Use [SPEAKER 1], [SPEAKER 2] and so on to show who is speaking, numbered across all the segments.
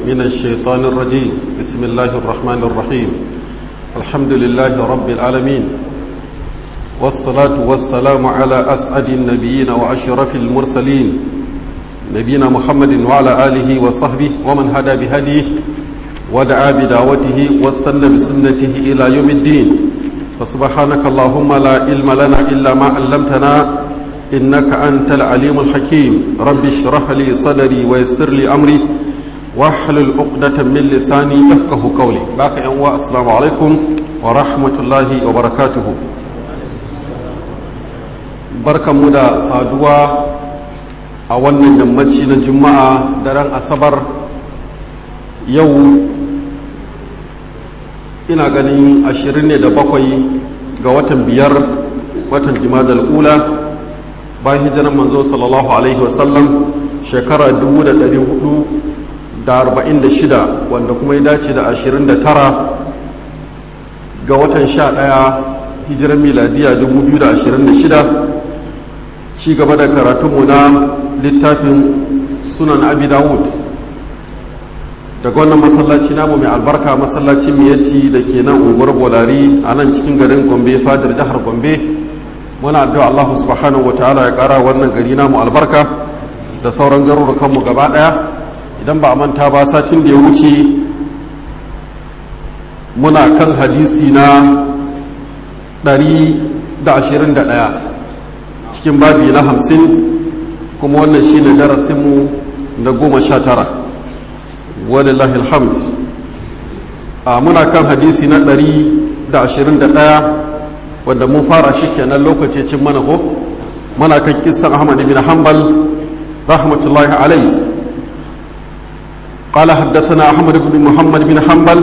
[SPEAKER 1] من الشيطان الرجيم بسم الله الرحمن الرحيم الحمد لله رب العالمين والصلاة والسلام على أسعد النبيين وأشرف المرسلين نبينا محمد وعلى آله وصحبه ومن هدى بهديه ودعا بدعوته واستنى بسنته إلى يوم الدين فسبحانك اللهم لا علم لنا إلا ما علمتنا إنك أنت العليم الحكيم رب اشرح لي صدري ويسر لي أمري واحلل عقدة من لساني يفقه قولي باقي أنواع السلام عليكم ورحمة الله وبركاته بركة مدى صادوا أولا يمتشي الجمعة دران أصبر يوم ina ganin ashirin ne da bakwai ga watan biyar watan jimadal ula bayan hijiran manzo sallallahu alaihi wasallam shekara 446 wanda kuma ya dace da 29 ga watan 11 hijiran miladiya 2026 ci gaba da karatunmu na littafin sunan abi dawud daga wannan masallaci namu mai albarka masallacin miyatti da ke nan unguwar bolari a nan cikin garin gombe fadar jihar gombe muna addu'a Allah subhanahu wataala ya kara wannan gari namu albarka da sauran garurukanmu gaba daya idan ba a manta ba satin da ya wuce muna kan hadisi na 121 cikin babi na 50 kuma wannan shi ne darasinmu na goma sha tara walillahi alhamd a muna kan hadisi na 121 wanda mun fara shi kenan lokaci cin mana ko mana kan kissan Ahmad bin Hanbal rahmatullahi alayhi قال حدثنا أحمد بن محمد بن حنبل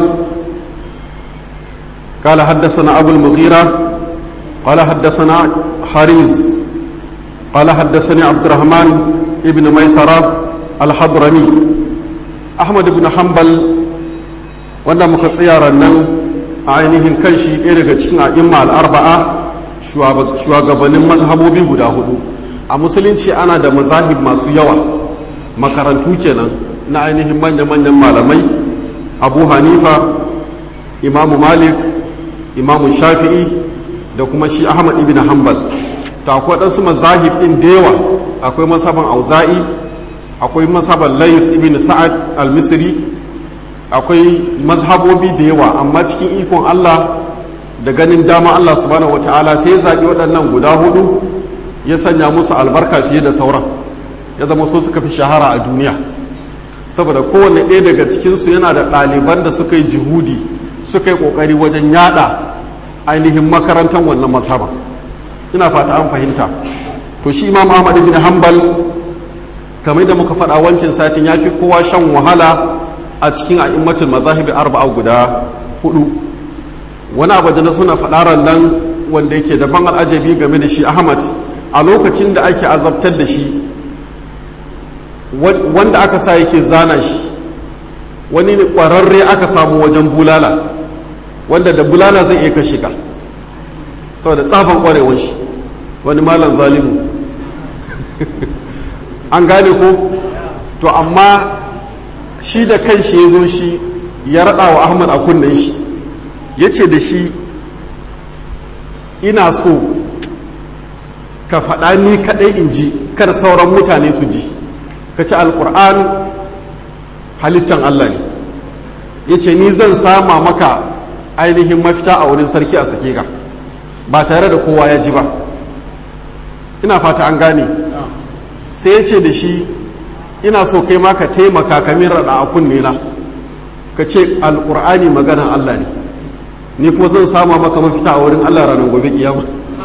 [SPEAKER 1] قال حدثنا أبو المغيرة قال حدثنا حريز قال حدثني عبد الرحمن ابن ميسرة الحضرمي أحمد بن حنبل wanda muka tsaya nan a ainihin kan shi ɗaya daga cikin a'imma al'arba'a shugabannin mazhabobi guda hudu a musulunci ana da mazahib masu yawa makarantu kenan na ainihin manya-manyan malamai abu hanifa imamu malik imamu shafi'i da kuma shi ahmad ibn hanbal ta akwai ɗansu mazahib ɗin da yawa akwai masaban auza'i akwai masaban layth ibn sa'ad al-misri akwai mazhabobi da yawa amma cikin ikon Allah da ganin dama Allah subhanahu wata'ala sai ya zaɓi waɗannan guda hudu ya sanya musu albarka fiye da sauran ya zama so suka fi shahara a duniya saboda kowane ɗaya daga cikinsu yana da ɗaliban da suka yi jihudi suka yi ƙoƙari wajen yada ainihin makarantar wannan mazhaba ina fata an fahimta to shi imam ahmad bin hanbal kamar da muka faɗa wancan satin ya fi kowa shan wahala a cikin a'immatul mazahibi arba'a guda hudu wani abu da na suna faɗaran nan wanda yake da ban al'ajabi game da shi ahmad a lokacin da ake azabtar da shi wanda aka sa yake zana shi wani ƙwararre aka samu wajen bulala wanda da bulala zai iya kashe ka saboda tsafan ƙwarewar shi wani malam zalimu an gane ko to amma shi da kan shi ya zo shi ya raɗa wa ahmad a kunnen shi ya ce da shi ina so ka faɗa ni kaɗai in ji kar sauran mutane su ji ka ci alƙur'an halittan allah ne ya ce ni zan sama maka ainihin mafita a wurin sarki a sake ka ba tare da kowa ya ji ba ina fata an gane sai ya ce da shi ina so kai ma ka taimaka ka min raɗa a kunne na ka ce alƙur'ani maganan Allah ne ni kuma zan sama maka mafita a wurin Allah ranar gobe kiyama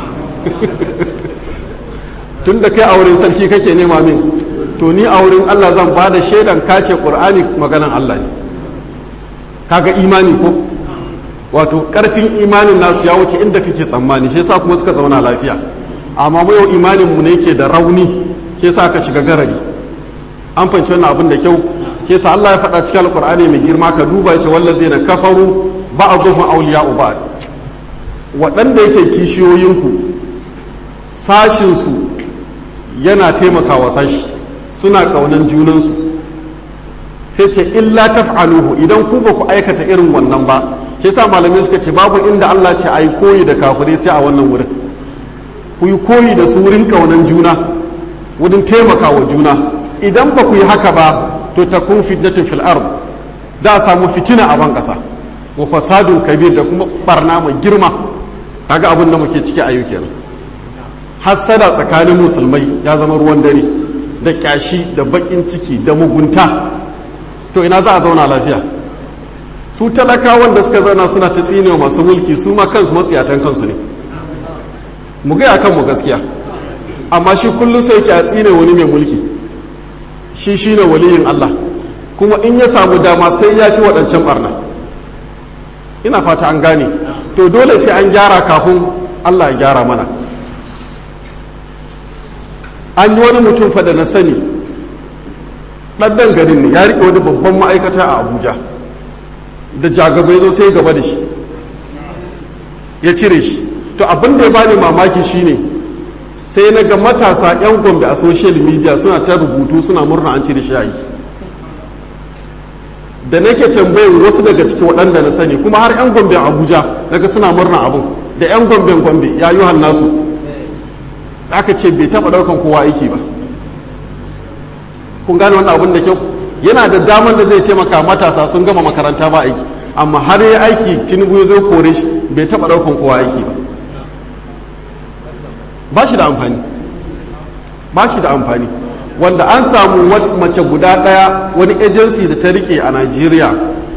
[SPEAKER 1] tun da kai a wurin sarki kake nema min to ni a wurin Allah zan ba da shaidan ka ce ƙur'ani maganan Allah ne kaga imani ko wato ƙarfin imanin nasu ya wuce inda kake tsammani shi yasa kuma suka zauna lafiya amma mu yau imanin mu ne yake da rauni shi yasa ka shiga garari an fahimci wannan abin da kyau ke sa Allah ya faɗa cikin alkur'ani mai girma ka duba ya ce wallazi na kafaru ba'dhum awliya'u ba'd waɗanda yake kishiyoyinku sashin su yana taimakawa sashi suna ƙaunan junansu sai ce illa taf'aluhu idan ku ba ku aikata irin wannan ba shi yasa malamai suka ce babu inda Allah ce ayi koyi da kafirai sai a wannan wurin ku yi koyi da su wurin kaunan juna wurin taimaka wa juna idan ba ku yi haka ba to takun fitnatun fil ard da samu fitina a ban kasa wa fasadun kabir da kuma barna mai girma kaga abin da muke ciki a yau kenan hassada tsakanin musulmai ya zama ruwan dare da kyashi da bakin ciki da mugunta to ina za a zauna lafiya su talakawan da suka zauna suna ta tsine masu mulki su ma kansu matsiyatan kansu ne mu gaya kanmu gaskiya amma shi kullum sai ke a tsine wani mai mulki shi shine waliyin Allah kuma in ya samu dama sai ya fi waɗancan barna ina fata an gane to dole sai an gyara kafin Allah ya gyara mana an yi wani mutum fa da na sani ɗanɗan garin ne ya riƙe wani babban ma'aikata a abuja da jagabai zo sai gaba da shi ya cire shi to abin da ya bani mamaki shine sai na ga matasa 'yan gombe a social media suna ta rubutu suna murna an cire shi a yi da nake tambayin wasu daga ciki waɗanda na sani kuma har 'yan gombe abuja daga suna murna abin da 'yan gomben gombe ya yi nasu aka ce bai taɓa ɗaukan kowa aiki ba kun gane wannan abin da kyau yana da damar da zai taimaka matasa sun gama makaranta ba aiki amma har ya aiki tinubu zai kore shi bai taɓa ɗaukan kowa aiki ba ba shi da amfani ba shi da amfani wanda an samu mace guda ɗaya wani agency da ta rike a Najeriya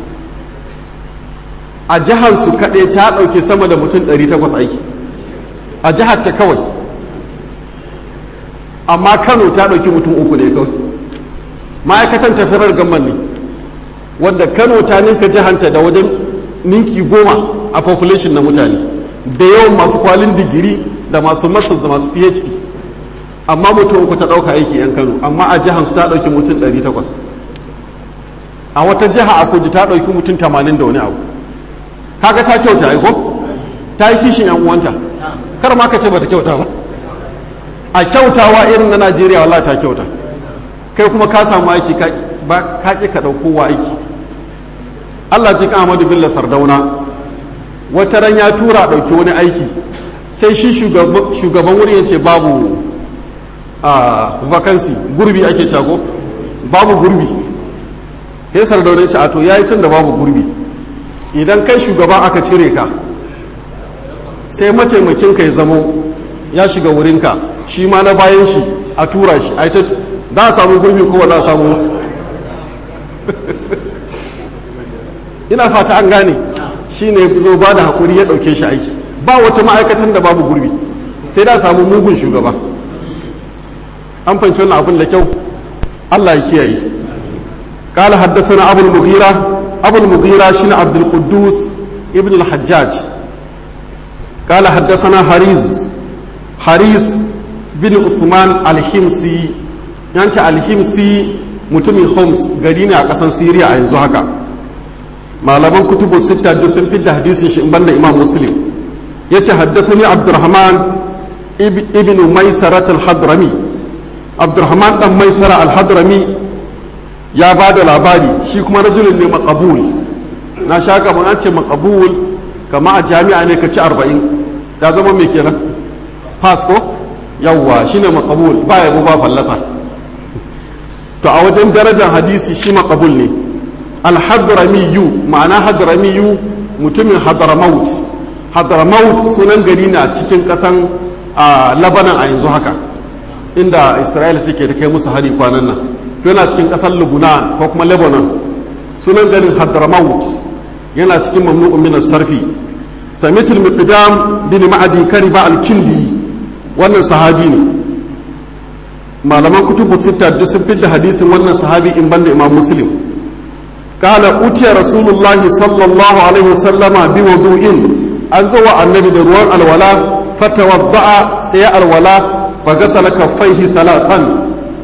[SPEAKER 1] a jihar su kaɗai ta ɗauke sama da mutum 800 aiki a jihar ta kawai amma Kano ta ɗauki mutum uku ne kawai ma'aikatan tafirar gamman ne wanda Kano ta ninka jihanta da wajen ninki goma a population na mutane da yawan masu kwalin digiri da masu masters da masu phd amma mutum uku ta ɗauka aiki 'yan kano amma a jihar su ta ɗauki mutum 800 a wata jiha a kudu ta ɗauki mutum 80 da wani abu kaga ta kyauta aiko ta yi kishin yan uwanta kar ma ka ce bata kyauta ba a kyautawa irin na najeriya wallahi ta kyauta kai kuma ka samu aiki ka ƙi ka ɗauko wa aiki allah ji ahmadu bello sardauna wata ran ya tura ɗauki wani aiki sai shi shugaban wuri ya ce babu a vacancy gurbi ake cago babu gurbi sai sardauna ce a to ya yi tun da babu gurbi idan kai shugaban aka cire ka sai mataimakin ka ya zamo ya shiga wurinka shi ma na bayan shi a tura shi a ta za a samu gurbi ko za a samu ina fata an gane shi ne zo ba da haƙuri ya ɗauke shi aiki ba wata ma'aikatan da babu gurbi sai da samu mugun shugaba an fahimci wannan abin da kyau Allah ya kiyaye قال حدثنا أبو المغيرة أبو المغيرة شن عبد القدوس ابن الحجاج قال حدثنا حريز حريز بن عثمان الحمصي يعني الحمصي mutumin Homs gari ne a ƙasar Siriya a yanzu haka malaman kutubu sita duk sun fidda hadisin shi in banda Imam Muslim ya tahaddathani Abdurrahman ibn Maisarat al-Hadrami Abdurrahman dan Maisara al-Hadrami ya ba da labari shi kuma rajulun ne makabul na sha gaban an ce makabul kama a jami'a ne ka ci arba'in ya zama mai kenan pass ko yawwa shi ne makabul ba ya ba fallasa to a wajen darajar hadisi shi makabul ne alhadramiyu ma'ana hadramiyu mutumin hadramaut hadramaut sunan gari na cikin kasan labanan a yanzu haka inda isra'ila take da kai musu hari kwanan nan yana cikin kasar Lebanon ko kuma Lebanon sunan garin Hadramaut yana cikin mamnu'un min sarfi samitul miqdam bin ma'adi kariba al-kindi wannan sahabi ne malaman kutubu sita duk sun fitta hadisin wannan sahabi in banda imam muslim qala utiya rasulullahi sallallahu alaihi wasallama bi wudu'in an zo wa annabi da ruwan alwala fatawadda'a sai alwala fa gasala kaffaihi thalathan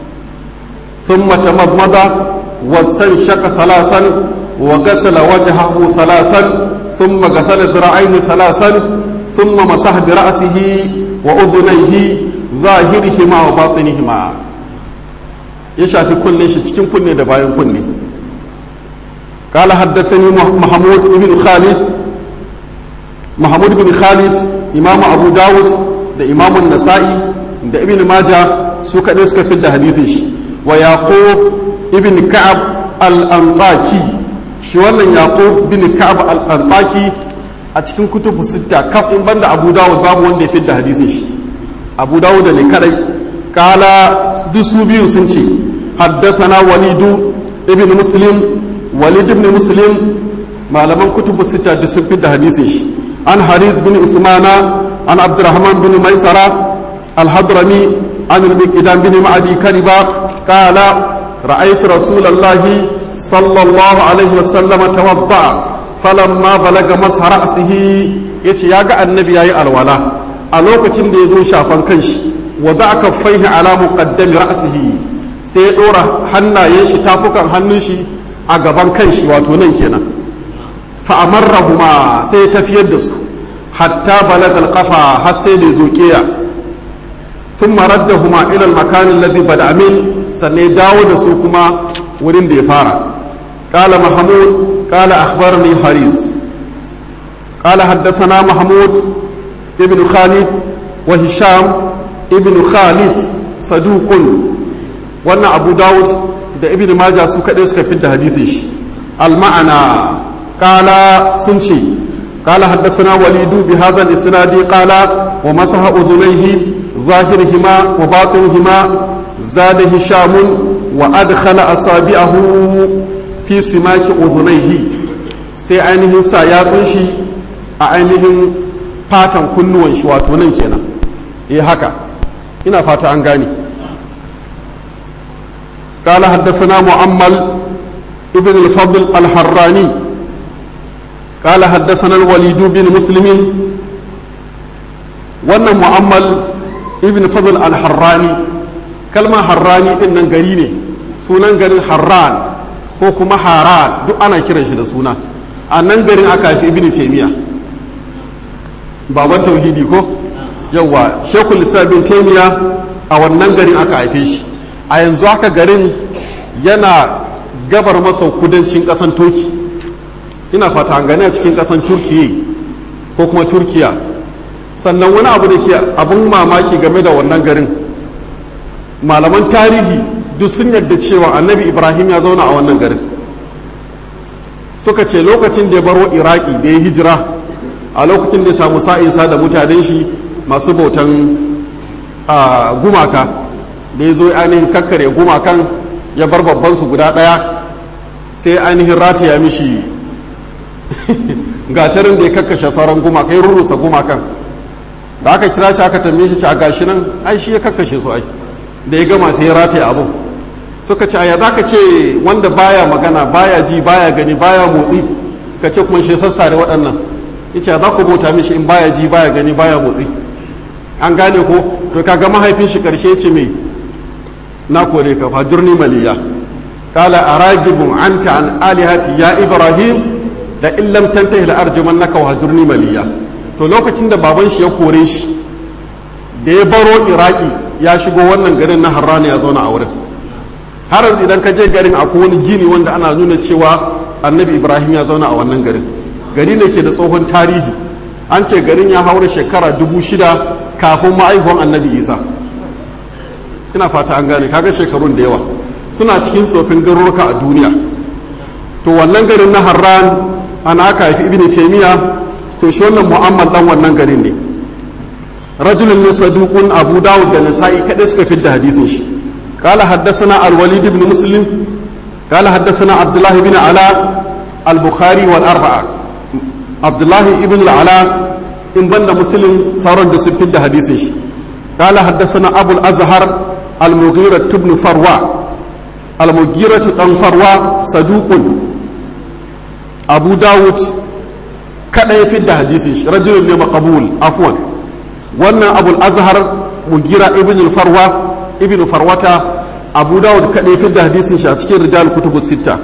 [SPEAKER 1] ثم تمضمض واستنشق ثلاثا وغسل وجهه ثلاثا ثم غسل ذراعيه ثلاثا ثم مسح برأسه وأذنيه ظاهرهما وباطنهما ya shafi kunne shi cikin kunne da bayan kunne قال حدثني محمود بن خالد محمود بن خالد إمام أبو داود da إمام النسائي da ibn maja su kaɗai suka fi da hadisin shi wa yaqub ibn ka'ab al-antaki shi wannan yaqub bin ka'ab al-antaki a cikin kutubu sitta kaf in banda abu dawud babu wanda ya fi da hadisin shi abu dawud ne kadai kala duk su biyu sun ce haddathana walidu ibn muslim walid ibn muslim malaman kutubu sitta duk sun fi da hadisin shi an haris bin usmana an abdurrahman bin maisara الحضرمي عن المقدام بن معدي كربا قال رأيت رسول الله صلى الله عليه وسلم توضأ فلما بلغ مسح رأسه يتي ياغا النبي ياي الولا a lokacin da ya zo shafan kanshi wa za ka faihi ala muqaddami ra'sihi sai ya dora hannayen shi tafukan hannun shi a gaban kanshi wato nan kenan fa amarrahuma sai ya tafiyar da su hatta balagal qafa har sai da ya zo kiya ثم ردهما إلى المكان الذي بدأ منه سنة داود سوكما ورين دي فارا قال محمود قال أخبرني حريز قال حدثنا محمود ابن خالد وهشام ابن خالد صدوق وانا أبو داود da ibn maja su kaɗai suka fi da hadisin shi al-ma'ana qala sun ce qala haddathana walidu bi hadha al-isnadi qala wa masaha udhunayhi ظاهرهما وباطنهما زاد هشام وأدخل أصابعه في سماك أذنيه sai ainihin sa yatsun shi a ainihin fatan kunnuwan shi wato nan kenan eh haka ina fata an gane قال حدثنا معمل ابن الفضل الحراني قال حدثنا الوليد بن مسلم wannan mu'ammal ibn fadl al-harrani kalmar harrani din nan gari ne sunan garin harran ko kuma haran duk ana kiran shi da suna a nan garin aka haifi ibn taymiya baban tauhidi ko yawa shekul bin taymiya a wannan garin aka haife shi a yanzu haka garin yana gabar masa kudancin kasan turki ina fata an gani a cikin kasan turkiya ko kuma turkiya sannan wani abu da ke abin mamaki game da wannan garin malaman tarihi duk sun yarda cewa annabi ibrahim ya zauna a wannan garin suka ce lokacin da ya baro iraki da ya hijira a lokacin da ya samu sa'insa da mutanen shi masu bautan gumaka da ya zo ainihin kakkare gumakan ya bar babban su guda ɗaya sai ainihin rataya mishi gatarin da ya kakkashe sauran gumaka ya rurrusa gumakan da aka kira shi aka tambaye shi a gashi nan ai shi ya kakkashe su ai da ya gama sai ya rataye abu suka ce aya zaka ce wanda baya magana baya ji baya gani baya motsi ka ce kuma shi sassa da waɗannan yace za ku bauta mishi in baya ji baya gani baya motsi an gane ko to kaga mahaifin shi karshe ce me na kore ka fajurni maliya qala aragibun anta an alihati ya ibrahim da illam tantahi la arjumannaka wa hajurni maliya to lokacin da baban shi ya kore shi da ya baro iraki ya shigo wannan garin na harrani ya zauna a wurin har yanzu idan ka je garin akwai wani gini wanda ana nuna cewa annabi ibrahim ya zauna a wannan garin gari ne ke da tsohon tarihi an ce garin ya haura shekara dubu shida kafin ma'aihuwan annabi isa ina fata an gane kaga shekarun da yawa suna cikin tsofin garuruka a duniya to wannan garin na harran ana aka haifi ibn taimiyya to shi wannan mu'ammal dan wannan garin ne rajulun ne saduqun abu dawud da nasa'i kadai suka fidda hadisin shi قال حدثنا الوليد بن مسلم قال حدثنا عبد الله بن علاء البخاري والأربعة عبد الله بن العلاء إن بند مسلم صار بسبب حديثه قال حدثنا أبو الأزهر المغيرة بن فروة المغيرة بن فروة صدوق أبو داود kada ya fidda hadisin shi rajulun ne maqbul afwan wannan abul azhar mugira ibn farwa ibn farwata abu dawud kada ya fidda hadisin shi a cikin rijal kutubu sita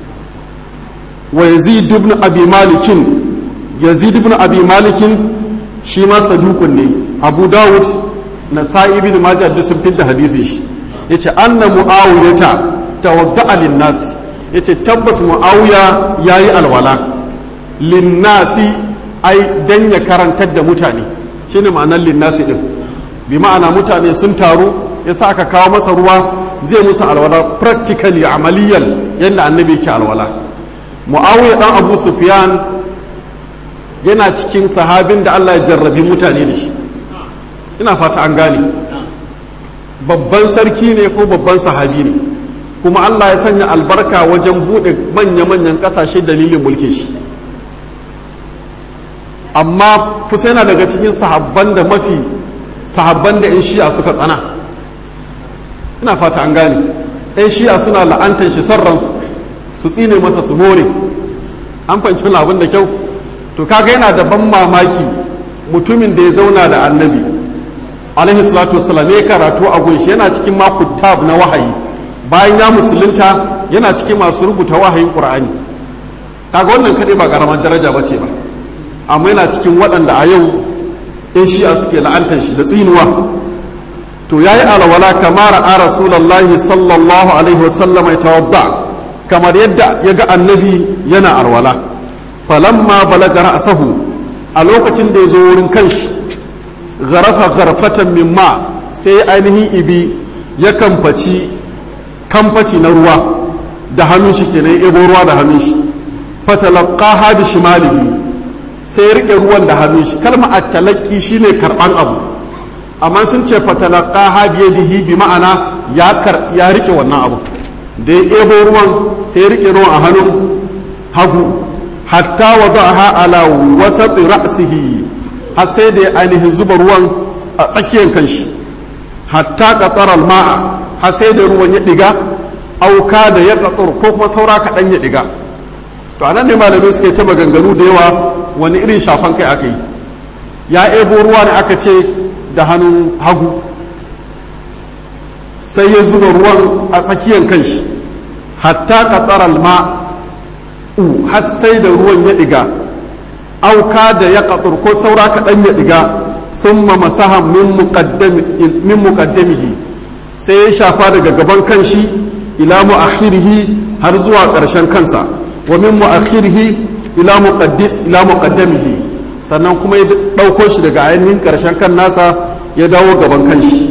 [SPEAKER 1] wa yazid ibn abi malikin yazid ibn abi malikin shi ma sadukun ne abu dawud na sa'i ibn majah duk sun fidda hadisin shi yace anna muawiyata tawadda'a lin nas ya ce tabbas mu'awiya ya yi alwala linnasi ai dan ya karantar da mutane shine ma'anar linnasi din bi ma'ana mutane sun taru ya sa aka kawo masa ruwa zai musu alwala practically amaliyan yadda annabi ke alwala mu'awiya dan abu sufyan yana cikin sahabin da Allah ya jarrabi mutane da shi ina fata an gane babban sarki ne ko babban sahabi ne kuma Allah ya sanya albarka wajen buɗe manya-manyan ƙasashe dalilin mulkin shi amma kusa yana daga cikin sahabban da mafi sahabban da 'yan shi'a suka tsana ina fata an gane 'yan shi'a suna la'antar shi sarransu su tsine masa su more an fanci abin da kyau to kaga yana da ban mamaki mutumin da ya zauna da annabi alaihi salatu wasalam ya karatu a gunshi yana cikin makutab na wahayi bayan ya musulunta yana cikin masu rubuta wahayin qur'ani kaga wannan kadai ba karamar daraja ba ce ba amma yana cikin waɗanda a yau in shi'a suke la'antar shi da tsinuwa to yayi alwala kamar a rasulullahi sallallahu alaihi wasallam ya tawadda kamar yadda ya ga annabi yana alwala falamma balaga ra'sahu a lokacin da ya zo wurin kanshi garafa garfatan min ma sai ainihin ibi ya kamfaci kamfaci na ruwa da hannun shi kenan ebo ruwa da hannun shi fatalaqaha bi shimalihi sai ya rike ruwan da hannun shi kalma at-talaqi shine karban abu amma sun ce fatalaqaha bi yadihi bi ma'ana ya kar ya rike wannan abu da ya ebo ruwan sai ya rike ruwan a hannun hagu hatta wada'aha ala wasat ra'sihi har sai da ya ainihin zuba ruwan a tsakiyar kanshi hatta qatar ma'a har sai da ruwan ya diga auka da ya qatar ko kuma saura kaɗan ya diga to anan ne malamai suke ta maganganu da yawa wani irin shafan kai aka yi ya ebo ruwa ne aka ce da hannun hagu sai ya zuba ruwan a tsakiyar kanshi hatta qatar ma'u har sai da ruwan ya diga auka da ya katsur ko saura kaɗan ya ɗiga sun masaha min muƙaddamihi sai ya shafa daga gaban kanshi ila mu'akhirihi har zuwa ƙarshen kansa wa min mu'akhirihi ila muqaddamihi sannan kuma ya ɗauko shi daga ainihin ƙarshen kan nasa ya dawo gaban kanshi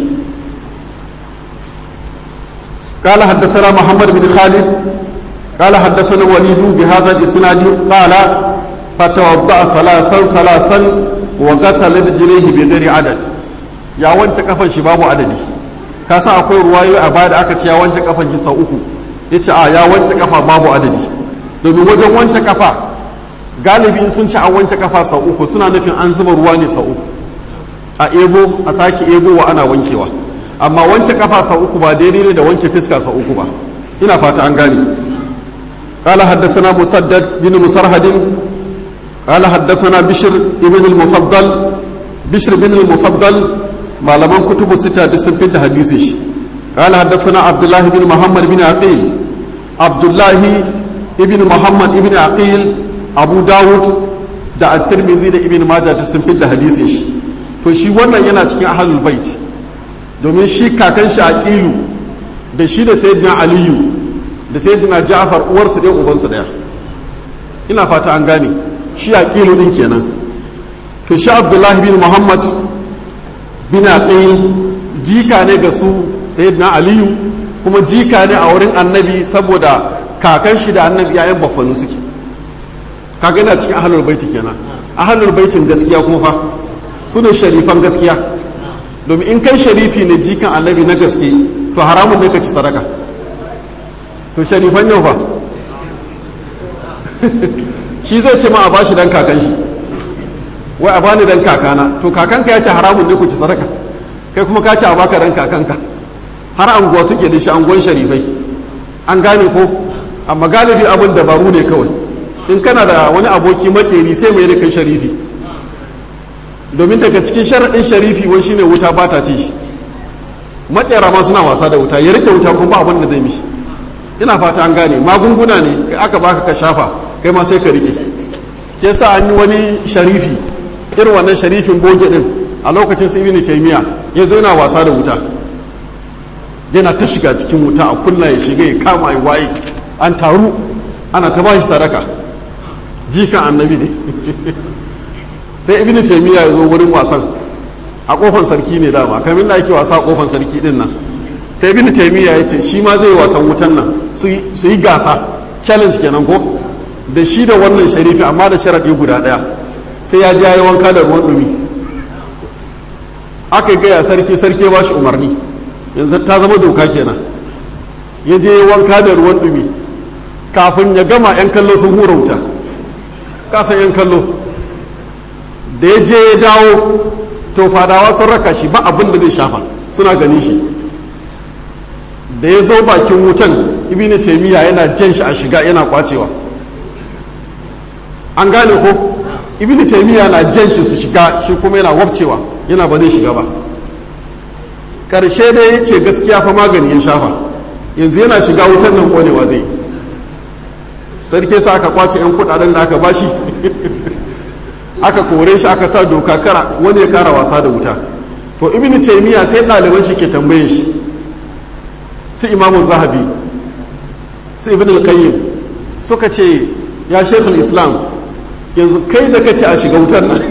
[SPEAKER 1] قال حدثنا محمد بن خالد قال حدثنا وليد بهذا الاسناد قال فتوضأ ثلاثا ثلاثا وغسل رجليه بغير عدد ya wanke kafan shi babu adadi ka san akwai ruwayoyi a baya da aka ce ya wanke kafan shi sau uku ya ce a ya wanke kafa babu adadi domin wajen wanke kafa galibi sun ci an wanke kafa sau uku suna nufin an zuba ruwa ne sau uku a ebo a sake ebowa ana wankewa amma wanke kafa sau uku ba daidai ne da wanke fiska sau uku ba ina fata an gane قال حدثنا مسدد بن مسرهد قال حدثنا بشر ابن المفضل بشر بن المفضل ما لم كتب ستة دسم في حديثه قال حدثنا عبد الله بن محمد بن عقيل عبد الله ابن محمد ابن عقيل أبو داود da at-tirmidhi da ibn majah da sun fitta hadisin shi to shi wannan yana cikin ahlul bait domin shi kakan shi aqilu da shi da sayyidina aliyu da sayyidina ja'far uwarsu ɗaya ubansu ɗaya ina fata an gane shi aqilu din kenan to shi abdullahi bin muhammad bin aqil jika ne ga su sayyidina aliyu kuma jika ne a wurin annabi saboda kakan shi da annabi yayan baffanu suke kaga yana cikin ahlul baiti kenan ahlul baitin gaskiya kuma fa su ne sharifan gaskiya domin in kai sharifi ne jikan annabi na gaske to haramun ne ka ci sadaka to sharifan yau fa shi zai ce ma a bashi dan kakan shi wai a bani dan kakana to kakanka ya ce haramun ne ku ci sadaka kai kuma ka ce a baka dan kakanka har anguwa suke da shi anguwan sharifai an gane ko amma galibi abin dabaru ne kawai in kana da wani aboki makeri sai mai da kai sharifi domin daga cikin sharaɗin sharifi wai shine wuta ba ta ci shi matsera ma suna wasa da wuta ya rike wuta kuma ba abin da zai mishi ina fata an gane magunguna ne kai aka baka ka shafa kai ma sai ka rike ke sa an yi wani sharifi irin wannan sharifin goge din a lokacin su ibn taymiya ya zo yana wasa da wuta yana ta shiga cikin wuta a kunna ya shiga ya kama ya waye an taru ana ta bashi sadaka jikan annabi ne sai ibn taymiya ya zo wurin wasan a kofan sarki ne dama kamin da ake wasa a kofan sarki din nan sai ibn taymiya ya ce shi ma zai wasan wutan nan su yi gasa challenge kenan ko da shi da wannan sharifi amma da sharadi guda daya sai ya ji yayi wanka da ruwan dumi aka gaya sarki sarki ba shi umarni yanzu ta zama doka kenan ya je wanka da ruwan dumi kafin ya gama 'yan kallo sun hura wuta kasan 'yan kallo da ya je ya dawo to fadawa sun raka shi ba abin da zai shafa suna gani shi da ya zo bakin wutan ibini taimiyya yana jan shi a shiga yana kwacewa an gane ko ibini taimiyya na jan shi su shiga shi kuma yana wabcewa yana ba zai shiga ba ƙarshe dai ya ce gaskiya fa magani ya shafa yanzu yana shiga wutan nan konewa zai sarki sa aka kwace 'yan kudaden da aka bashi aka kore shi aka sa doka kara wani ya kara wasa da wuta to ibn taymiya sai ɗaliban shi ke tambaye shi su imamu zahabi su ibn al-qayyim suka ce ya shekul islam yanzu kai da kace a shiga wutan nan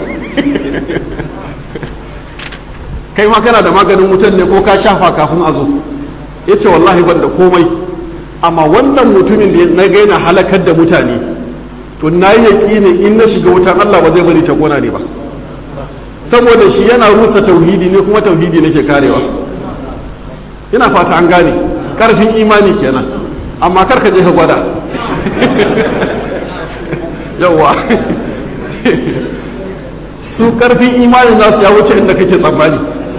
[SPEAKER 1] kai ma kana da maganin wutan ne ko ka shafa kafin a zo ya ce wallahi ban da komai amma wannan mutumin da na gaina halakar da mutane to na yi yaƙini in na shiga wutan Allah ba zai bari ta kona ne ba saboda shi yana rusa tauhidi ne kuma tauhidi nake karewa ina fata an gane karfin imani kenan amma kar ka je ka gwada yawa su karfin imanin nasu ya wuce inda kake tsammani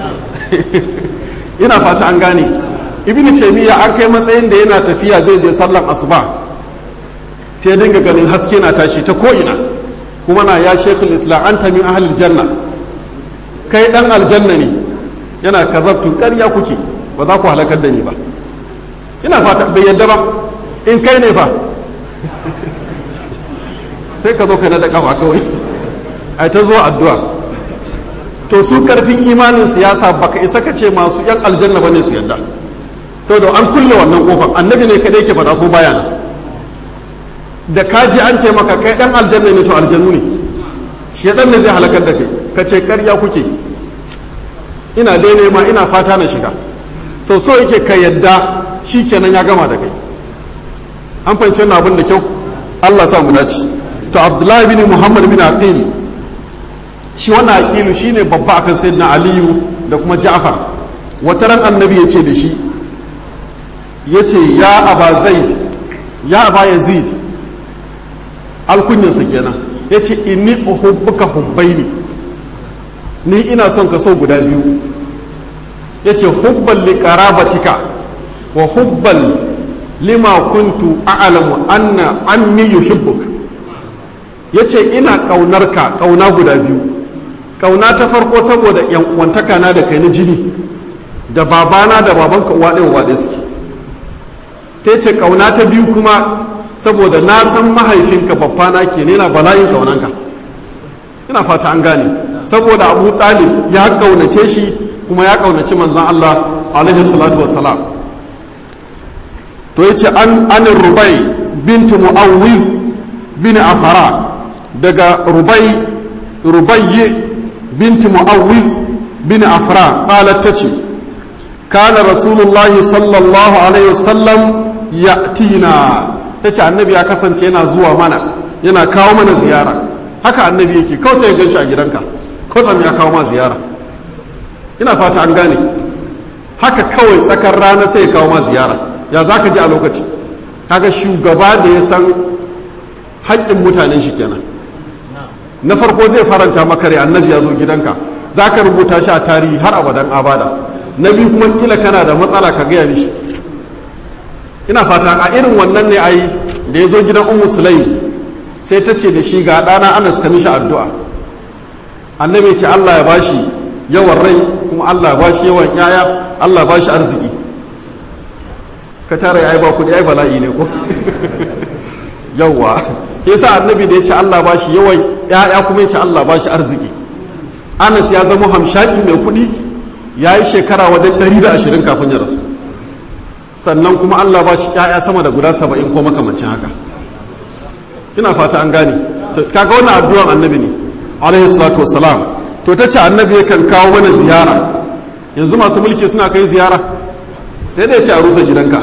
[SPEAKER 1] ina fata an gane ibn taymiya an kai matsayin da yana tafiya zai je sallan asuba sai dinga ganin haske na tashi ta ko'ina kuma na ya shekul islam anta min ahlil janna kai dan aljanna ne yana kazabtu ƙarya kuke ba za ku halakar da ni ba ina fata bai yadda ba in kai ne fa sai ka zo ka nada kafa kawai ai ta zo addu'a to su karfin imanin siyasa baka isa ka ce masu yan aljanna bane su yadda to da an kulle wannan kofar annabi ne kadai ke faɗa ko baya nan da ka ji an ce maka kai dan aljanna ne to aljannu ne shedan ne zai halakar da kai ka ce karya kuke ina dai nema ina fata na shiga sau so yake ka yadda shi kenan ya gama da kai an fahimci wannan abin da kyau Allah sa mu dace to Abdullahi bin Muhammad bin Aqil shi wannan Aqilu shine babba akan sayyidina Aliyu da kuma Ja'far wata ran annabi ya ce da shi ya ce ya aba zaid ya aba yazid alkunyarsa kenan ya ce inni uhubbuka hubbaini ni ina son ka so guda biyu ya ce hubban li qarabatika wa hubban lima kuntu a'lamu anna ammi yuhibbuk ya ce ina ƙaunarka ƙauna guda biyu ƙauna ta farko saboda yan uwantaka na da kai na jini da babana da babanka uwa ɗaya uwa ɗaya suke sai ce ƙauna ta biyu kuma saboda na san mahaifinka babbana ke ne na bala'in ƙaunanka ina fata an gane saboda abu talib ya ƙaunace shi kuma ya ƙaunaci manzan Allah alaihi salatu wassalam to yace an anin rubai bintu mu'awwiz bin afara daga rubai rubayyi binti mu'awwiz bin afara qalat tace kana rasulullahi sallallahu alaihi wasallam ya'tina tace annabi ya kasance yana zuwa mana yana kawo mana ziyara haka annabi yake kawai sai ya ganshi a gidanka kwatsam ya kawo ma ziyara ina fata an gane haka kawai tsakar rana sai ya kawo ma ziyara ya za ka ji a lokaci kaga shugaba da ya san haƙƙin mutanen shi kenan na farko zai faranta maka rai annabi ya zo gidanka za ka rubuta shi a tarihi har abadan abada na biyu kuma kila kana da matsala ka gaya mishi ina fata a irin wannan ne ai da ya zo gidan ummu sulaim sai ta ce da shi ga ɗana anas ka mishi addu'a annabi ya ce allah ya bashi yawan rai kuma allah ya bashi yawan yaya allah ya bashi arziki ka tara ya ba kuɗi ai bala'i ne ko yawwa yasa annabi da ya ce Allah ba shi yawan ya'ya kuma ya ce Allah ba shi arziki Anas ya zama hamshaki mai kuɗi ya yi shekara wajen 120 kafin ya rasu sannan kuma Allah ba shi ƴaƴa sama da guda saba'in ko makamancin haka ina fata an gane kaga wannan addu'an annabi ne alaihi salatu wassalam to ta ce annabi yakan kawo mana ziyara yanzu masu mulki suna kai ziyara sai da ya ce a rusa gidanka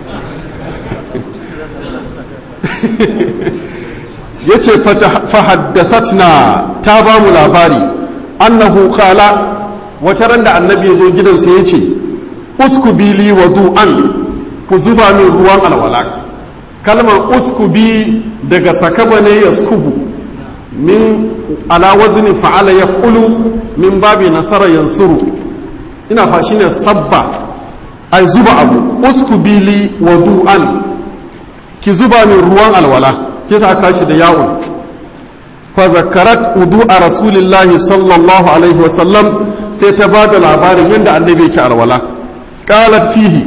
[SPEAKER 1] ya ce fahaddathatna ta ba mu labari annahu kala wata ran da annabi ya zo gidansa ya ce uskubili wa du'an ku zuba min ruwan alwala kalmar uskubi daga sakaba ne ya skubu min ala wazni fa'ala yaf'ulu min babi nasara yansuru ina fa shine sabba ai zuba abu uskubili wa du'an ki zuba min ruwan alwala kisa aka shi da yawon fa zakarat a rasulillahi sallallahu alaihi wasallam sai ta ba da labarin yadda annabi yake alwala qalat fihi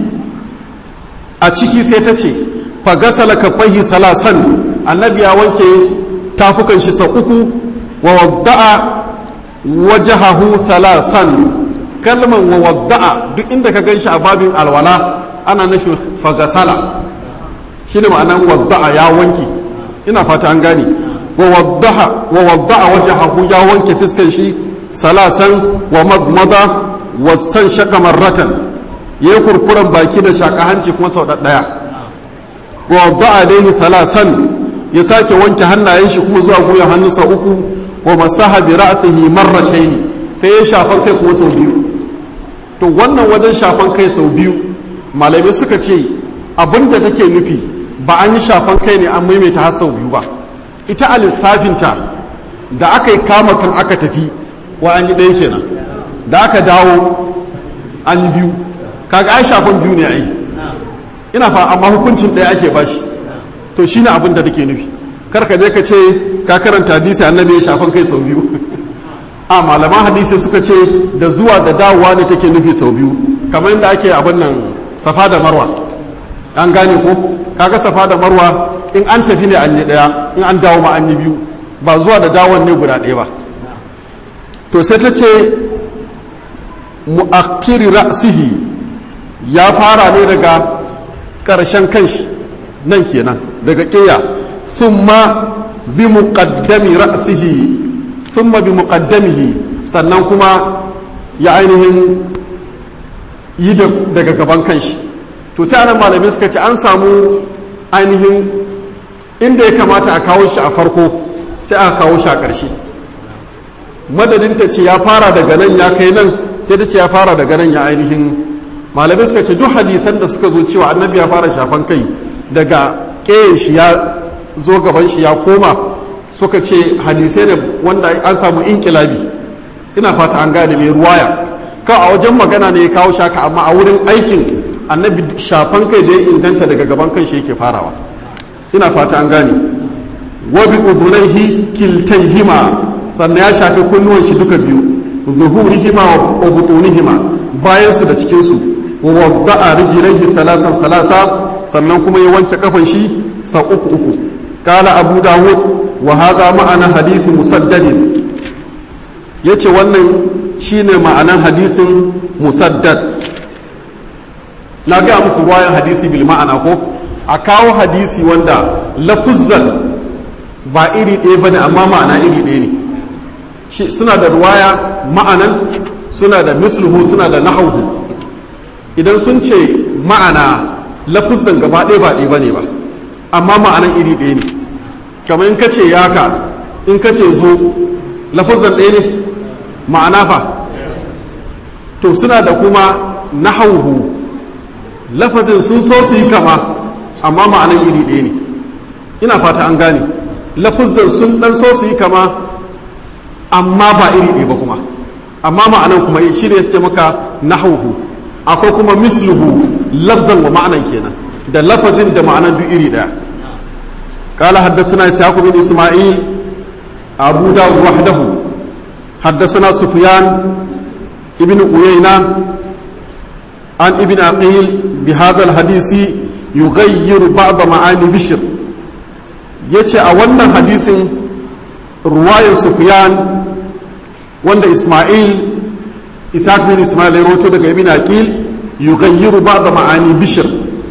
[SPEAKER 1] a ciki sai ta ce fa gasala kafaihi salasan annabi ya wanke tafukan shi sau uku wa wadda'a wajahahu salasan kalman wa wadda'a duk inda ka gan shi a babin alwala ana nufin fagasala shi ne ma'anan wadda'a ya wanke ina fata an gane wa wadda'a wajahahu ya wanke fiskan shi salasan wa magmada wastan shaka marratan ya yi kurkuren baki da shaka hanci kuma sau ɗaya wa wadda'a daihi salasan ya sake wanke hannayen shi kuma zuwa goyon hannunsa uku wa masaha bi ra'sihi marratayn sai ya shafan kai kuma sau biyu to wannan wajen shafan kai sau biyu malamai suka ce abinda take nufi ba an yi shafan kai ne an maimaita har sau biyu ba ita a lissafinta da aka yi kama kan aka tafi wa an yi ɗaya kenan da aka dawo an yi biyu kaga ai shafan biyu ne ai ina fa amma hukuncin ɗaya ake bashi to shine abin da take nufi kar ka je ka ce ka karanta hadisi annabi ya shafan kai sau biyu a malaman hadisi suka ce da zuwa da dawowa ne take nufi sau biyu kamar yadda ake abin nan safa da marwa an gane ko kaga safa da marwa in an tafi ne an yi daya in an dawo ma an yi biyu ba zuwa da dawon ne guda ɗaya ba to sai ta ce mu'akkiri ra'sihi ya fara ne daga ƙarshen kanshi nan kenan daga ƙeya thumma bi muqaddami ra'sihi thumma bi muqaddamihi sannan kuma ya ainihin yi daga gaban kanshi to sai anan malamai suka ce an samu ainihin inda ya kamata a kawo shi a farko sai aka kawo shi a ƙarshe madadin ta ce ya fara daga nan ya kai nan sai ta ce ya fara daga nan ya ainihin malamai suka ce duk hadisan da suka zo cewa annabi ya fara shafan kai daga ƙeyen shi ya zo gaban shi ya koma suka ce hadisai ne wanda an samu inkilabi ina fata an gane mai ruwaya kawai a wajen magana ne ya kawo shaka amma a wurin aikin annabi shafan kai da ya inganta daga gaban kan shi yake farawa ina fata an gane wa bi udhunaihi kiltayhima sannan ya shafi kunnuwan shi duka biyu zuhurihima wa butunihima bayan su da cikin su wa wadda'a rijlaihi thalasan salasa sannan kuma ya wanke kafan shi sa uku uku kala abu dawud wa hadha ma'ana hadithi musaddadin yace wannan shine ma'anan hadisin musaddad na gaya muku bayan hadisi bil ma'ana ko a kawo hadisi wanda lafuzzan ba iri ɗaya bane amma ma'ana iri ɗaya ne shi suna da ruwaya ma'anan suna da misluhu suna da nahawu idan sun ce ma'ana lafuzzan gaba ɗaya ba ɗaya bane ba amma ma'anan iri ɗaya ne kamar in ka ce yaka in ka ce zo lafuzzan ɗaya ne ma'ana fa to suna da kuma nahawu lafazin sun so su yi kama amma ma'anan iri ɗaya ne ina fata an gane lafazin sun ɗan so su yi kama amma ba iri ɗaya ba kuma amma ma'anan kuma shi ne suke maka nahawhu akwai kuma misluhu lafzan wa ma'anan kenan da lafazin da ma'anan duk iri ɗaya قال حدثنا إسحاق بن إسماعيل أبو داود وحده حدثنا سفيان ابن عيينة عن ابن عقيل بهذا الحديث يغير بعض معاني بشر yace a wannan hadisin ruwayar sufyan wanda isma'il ishaq bin isma'il ya roto daga ibn aqil yughayyiru ba'd ma'ani bishr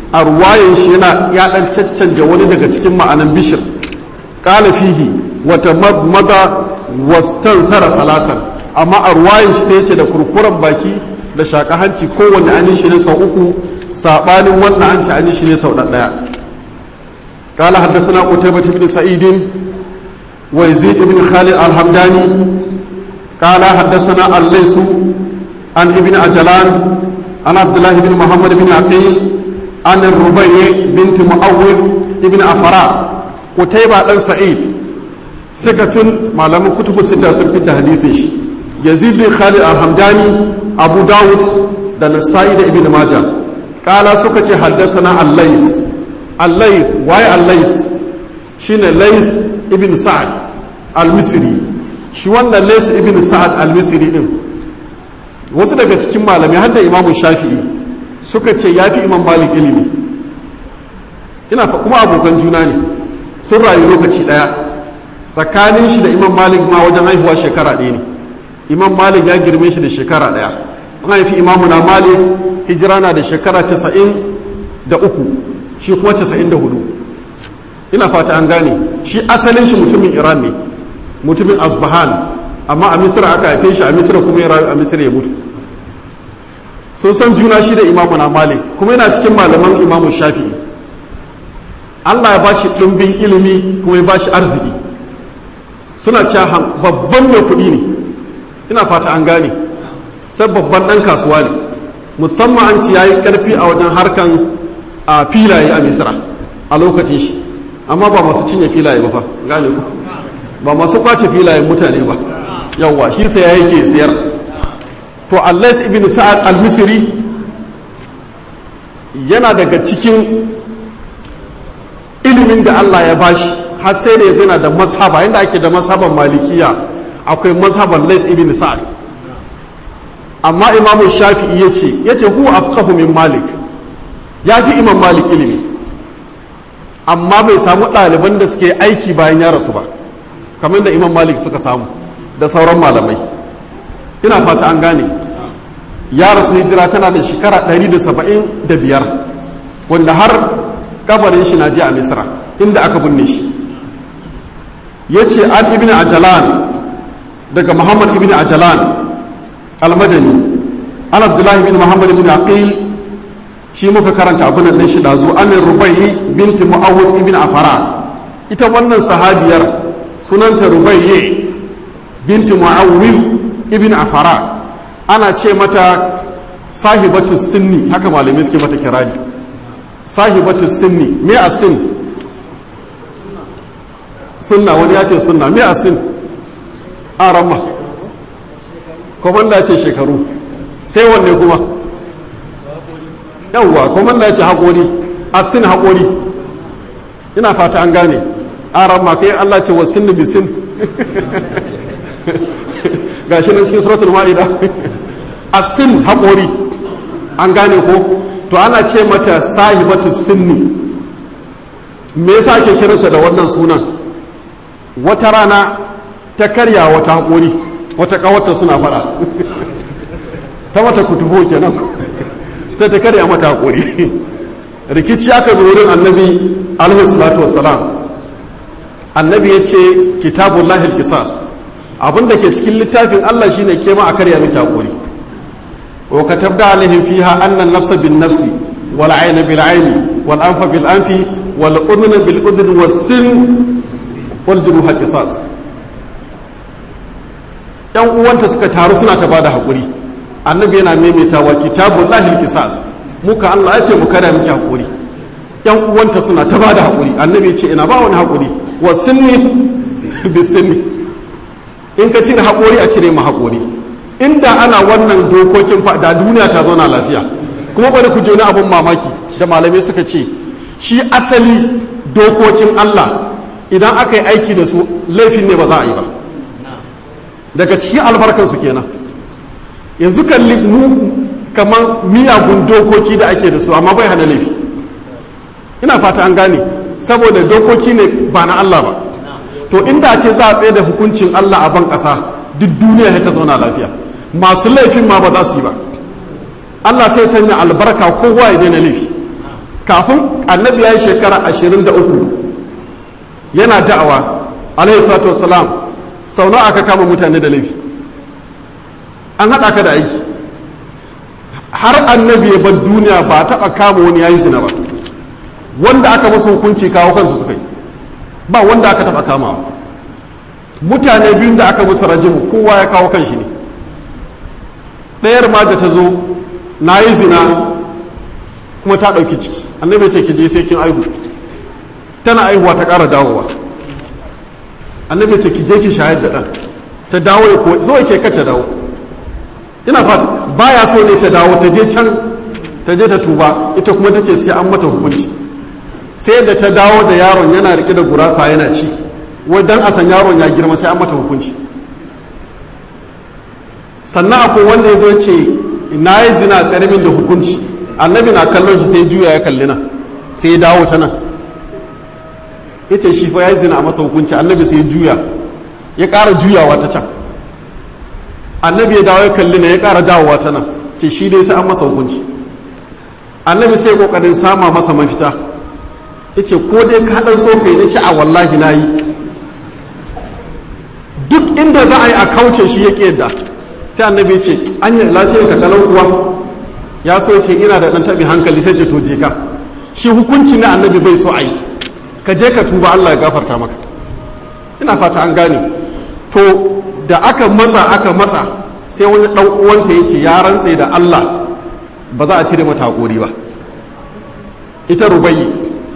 [SPEAKER 1] a ruwayan shi yana ya dan caccanja wani daga cikin ma'anan bishir qala fihi wata madmada wastanthara salasan amma a ruwayan shi sai ce da kurkuren baki da shaka hanci kowanne an shi ne sau uku sabanin wannan an ci an shi ne sau ɗaya قال حدثنا قتيبة بن سعيد ويزيد بن خالد الحمداني قال حدثنا الليث عن ابن عجلان عن عبد الله بن محمد بن عقيل عن الربيع بنت معوذ ابن أفراء قتيبة بن سعيد سكة معلم كتب الستة سنة حديثه يزيد بن خالد الحمداني أبو داود دان السائد ابن ماجه قال سكة حدثنا الليث allais waye allais shine lais ibn sa'ad al-misri shi wannan lais ibn sa'ad al-misri din wasu daga cikin malamai har da imamu shafi'i suka ce ya fi imam malik ilimi ina fa kuma abokan juna ne sun rayu lokaci daya tsakanin shi da imam malik ma wajen haihuwa shekara ɗaya ne imam malik ya girme shi da shekara ɗaya an haifi imamu na malik hijira na da shekara casa'in da uku shi kuma casa'in da hudu ina fata an gane shi asalin shi mutumin iran ne mutumin asbahan amma a misira aka haife shi a misira kuma ya rayu a misira ya mutu sun san juna shi da imamu na malik kuma yana cikin malaman imamu shafi'i allah ya bashi ɗumbin ilimi kuma ya bashi arziki suna cewa babban mai kuɗi ne ina fata an gane sai babban ɗan kasuwa ne musamman an ci yayi ƙarfi a wajen harkan a filaye a misira a lokacin shi amma ba masu cinye filaye ba fa gane ku ba masu kwace filayen mutane ba yawwa shi sai ya yake siyar to allais ibn sa'ad al-misri yana daga cikin ilimin da Allah ya bashi har sai da ya zana da mazhaba yadda ake da mazhaban malikiya akwai mazhaban lais ibn sa'ad amma imamu shafi'i ya ce ya ce huwa afqahu min malik ya fi imam malik ilimi amma bai samu ɗaliban da suke aiki bayan ya rasu ba kamar da imam malik suka samu da sauran malamai ina fata an gane ya rasu hijira tana da shekara 175 wanda har kabarin shi na je a misra inda aka binne shi ya ce an ibn ajalan daga muhammad ibn ajalan almadani an abdullahi bin muhammad ibn aqil shi muka karanta abin nan shi dazu amin rubai binti mu'awwid ibn afara ita wannan sahabiyar sunanta rubai binti mu'awwid ibn afara ana ce mata sahibatu sinni haka malamai suke mata kirari sahibatu sinni me a sin sunna wani ya ce sunna me a sin a ramma komanda ce shekaru sai wanne kuma yawwa komanda ce haƙori a sin haƙori ina fata an gane a ramma kai allah ce wa sinni bi sin ga shi nan cikin suratul ma'ida a sin haƙori an gane ko to ana ce mata sahibatu sinni me yasa ake kiranta da wannan sunan wata rana ta karya wata haƙori wata ƙawarta suna faɗa ta mata kutubo kenan sai ta karya mata haƙori rikici aka zo wurin annabi alaihi salatu wassalam annabi ya ce kitabun lahil kisas abinda ke cikin littafin allah shine ke ma a karya miki haƙori wa katabda alaihim fiha annan nafsa bin nafsi wal ayna bil ayni wal anfa bil anfi wal udhna bil udhni was sin wal juruha qisas yan uwanta suka taru suna ta bada hakuri annabi yana maimaitawa kitabul lahil qisas muka Allah ya ce mu kada miki hakuri yan uwanta suna ta bada hakuri annabi ya ce ina ba wani hakuri wa sinni bi sinni in ka cire hakuri a cire mu hakuri inda ana wannan dokokin fa da duniya ta zauna lafiya kuma bari ku joni abun mamaki da malamai suka ce shi asali dokokin Allah idan aka yi aiki da su laifin ne ba za a yi ba daga cikin albarkansu kenan yanzu kalli mu kamar miyagun dokoki da ake da su amma bai hana laifi ina fata an gane saboda dokoki ne ba na Allah ba to inda ce za a tsaye da hukuncin Allah a ban ƙasa duk duniya ta zauna lafiya masu laifin ma ba za su yi ba Allah sai sanya albarka kowa ya daina laifi kafin annabi ya yi shekara ashirin da uku yana da'awa alaihi salatu wasalam sau nawa aka kama mutane da laifi an haɗa ka da aiki har annabi ya bar duniya ba taɓa kama wani ya yi zina ba wanda aka masa hukunci kawo kansu suka yi ba wanda aka taɓa kamawa mutane biyun da aka musu rajimu kowa ya kawo kanshi ne ɗayar ma da ta zo na yi zina kuma ta ɗauki ciki annabi ce ki je sai kin aihu tana aihuwa ta ƙara dawowa annabi ce ki je ki shayar da ɗan ta dawo ya kuwa zo ke kar ta dawo ina fata baya so ne ta dawo ta je can ta je ta tuba ita kuma ta ce sai an mata hukunci sai da ta dawo da yaron yana rike da gurasa yana ci wai dan a san yaron ya girma sai an mata hukunci sannan akwai wanda ya zo ce na yi zina tsare min da hukunci annabi na kallon shi sai juya ya kalli nan sai ya dawo ta nan ita shi fa ya yi zina a masa hukunci annabi sai ya juya ya ƙara juyawa ta can annabi ya dawo ya kalli na ya ƙara dawowa ta nan ce shi dai sai an masa hukunci annabi sai kokarin sama masa mafita yace ko dai ka dan so kai nace a wallahi nayi duk inda za a yi a kauce shi yake yadda sai annabi ya ce an yi lafiyar ka kalau kuwa ya so ya ce ina da dan tabi hankali sai ce to je ka shi hukunci na annabi bai so a yi ka je ka tuba Allah ya gafarta maka ina fata an gane to da aka matsa aka matsa sai wani dan uwanta ya ce ya rantse da Allah ba za a cire mata hakuri ba ita rubayi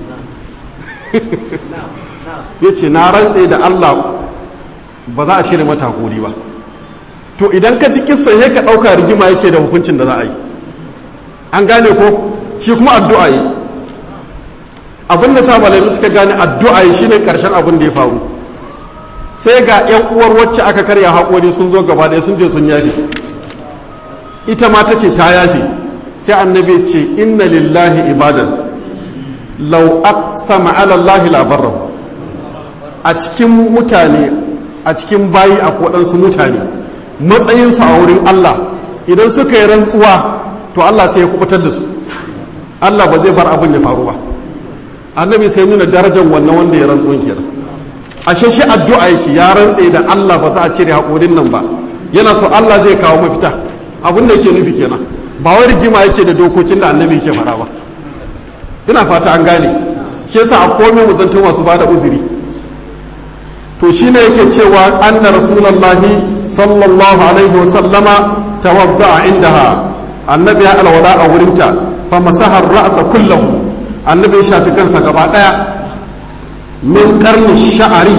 [SPEAKER 1] ya ce na rantse da Allah ba za a cire mata hakuri ba to idan ka ji kissan ya ka ɗauka rigima yake da hukuncin da za a yi an gane ko shi kuma addu'a yi abin da sa malami suka gane addu'a yi shine karshen abin da ya faru sai ga yan uwar wacce aka karya haƙori sun zo gaba ɗaya sun je sun yafe ita ma ta ce ta yafe sai annabi ce inna lillahi ibadan law aqsama ala allahi la barrahu a cikin mutane a cikin bayi a waɗansu mutane matsayinsu a wurin Allah idan suka yi rantsuwa to Allah sai ya kubutar da su Allah ba zai bar abin ya faru ba annabi sai nuna darajar wannan wanda ya rantsuwan kenan ashe shi addu'a yake ya rantse da Allah ba za a cire haƙorin nan ba yana so Allah zai kawo mafita abin da yake nufi kenan ba wai rigima yake da dokokin da annabi yake faɗa ba ina fata an gane shi yasa a komai mu zanto masu bada uzuri to shine yake cewa anna rasulullahi sallallahu alaihi wa sallama tawadda indaha annabi ya alwala a wurinta fa masahar ra'sa kullahu annabi ya shafi kansa gaba daya min karni sha'ari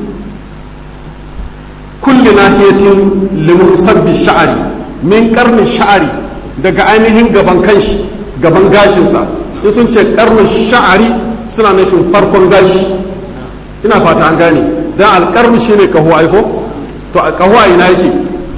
[SPEAKER 1] kulli nahiyatin limusabbi sha'ari min karni sha'ari daga ainihin gaban kanshi gaban gashinsa in sun ce karnin sha'ari suna nufin farkon gashi ina fata an gane dan alkarni shine kaho aiko to a kaho a ina yake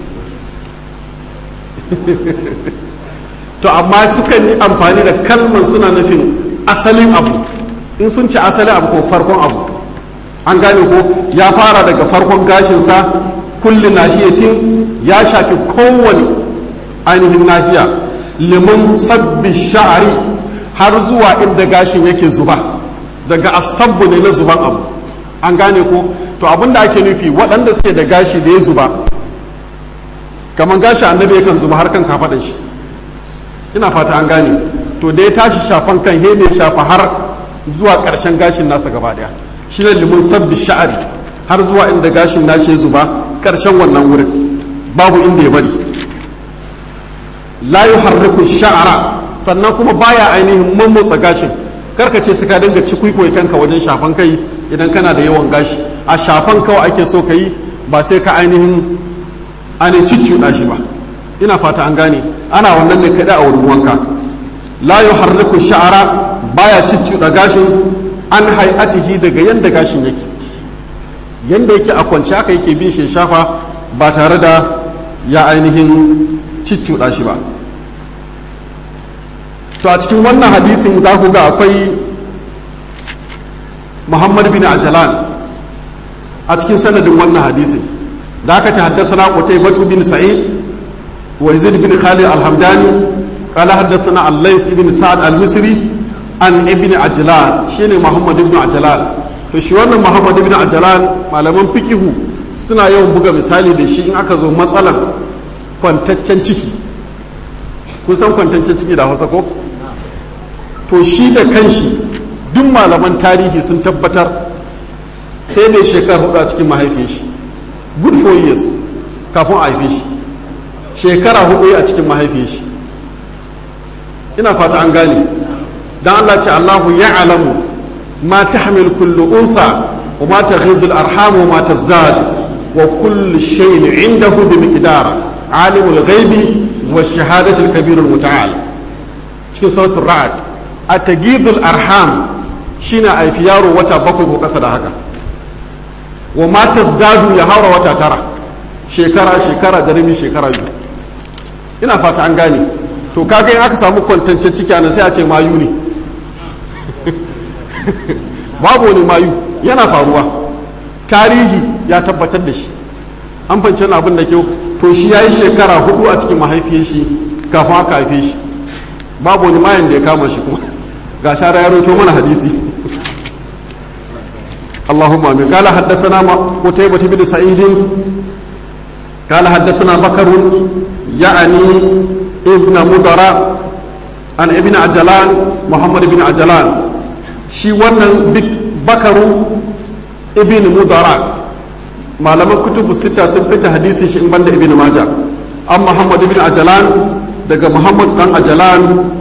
[SPEAKER 1] to amma sukan yi amfani da kalmar suna nufin asalin abu in sun ce asalin abu ko farkon abu an gane ko ya fara daga farkon gashinsa kulli nahiyatin ya shafi kowane ainihin nahiya liman sabbi sha'ari har zuwa inda gashin yake zuba daga asabbu ne na zuban abu an gane ko to abinda ake nufi waɗanda suke da gashi da ya zuba kamar gashi annabi yakan zuba har kan kafaɗan shi ina fata an gane to da ya tashi shafan kan he ne shafa har zuwa ƙarshen gashin nasa gaba ɗaya shi ne limun sabbi sha'ari har zuwa inda gashin nashi ya zuba ƙarshen wannan wurin babu inda ya bari la yuharriku sha'ara sannan kuma baya ainihin mammotsa gashin karka ce su ka dinga cikwikoi kanka wajen shafan kai idan kana da yawan gashi a shafan kawai ake so ka yi ba sai ka ainihin ainihin cicciɗa shi ba ina fata an gane ana wannan ne kaɗai a wurin wanka la yuharriku sha'ara baya cicciɗa gashin an hay'atihi daga yanda gashin yake yanda yake a kwance haka yake bin shi shafa ba tare da ya ainihin cicciɗa shi ba to a cikin wannan hadisin za ku ga akwai muhammad bin ajalan a cikin sanadin wannan hadisin da aka ci haddasa na ƙutai batu bin sa'id wa yazid bin khalid alhamdani قال حدثنا الليث بن سعد المصري an ibn ajlan shine muhammad ibn ajlan to shi wannan muhammad ibn ajlan malaman fikihu suna yawan buga misali da shi in aka zo matsalar kwantaccen ciki kun san kwantaccen ciki da hausa ko to shi da kanshi duk malaman tarihi sun tabbatar sai mai shekar hudu a cikin mahaifin shi good four years kafin a haife shi shekara hudu a cikin mahaifin shi ina fata an gane dan Allah ce Allahu ya alamu ma tahmil kullu unsa wa ma taghidul arham wa ma tazdad wa kullu shay'in indahu bi miqdar alimul ghaibi wa shahadatul kabirul muta'al cikin suratul ra'd atagidul arham shine aifi yaro wata bakwai ko kasa da haka wa ma tazdadu ya haura wata tara shekara shekara da rabi shekara biyu ina fata an gane to kaga in aka samu kwantancen ciki nan sai a ce mayu ne babu wani mayu yana faruwa tarihi ya tabbatar da shi an fahimci abin da kyau to shi ya yi shekara hudu a cikin mahaifiyar shi kafin aka haife shi babu wani mayan da ya kama shi kuma ga shara ya roto mana hadisi اللهم امين قال حدثنا قتيبة بن سعيد قال حدثنا بكر يعني ابن مضر عن ابن عجلان محمد بن عجلان شي wannan bakaru ibn mudara malaman kutubu sita sun fita hadisi shi in banda ibn maja an muhammad ibn ajalan daga muhammad dan ajalan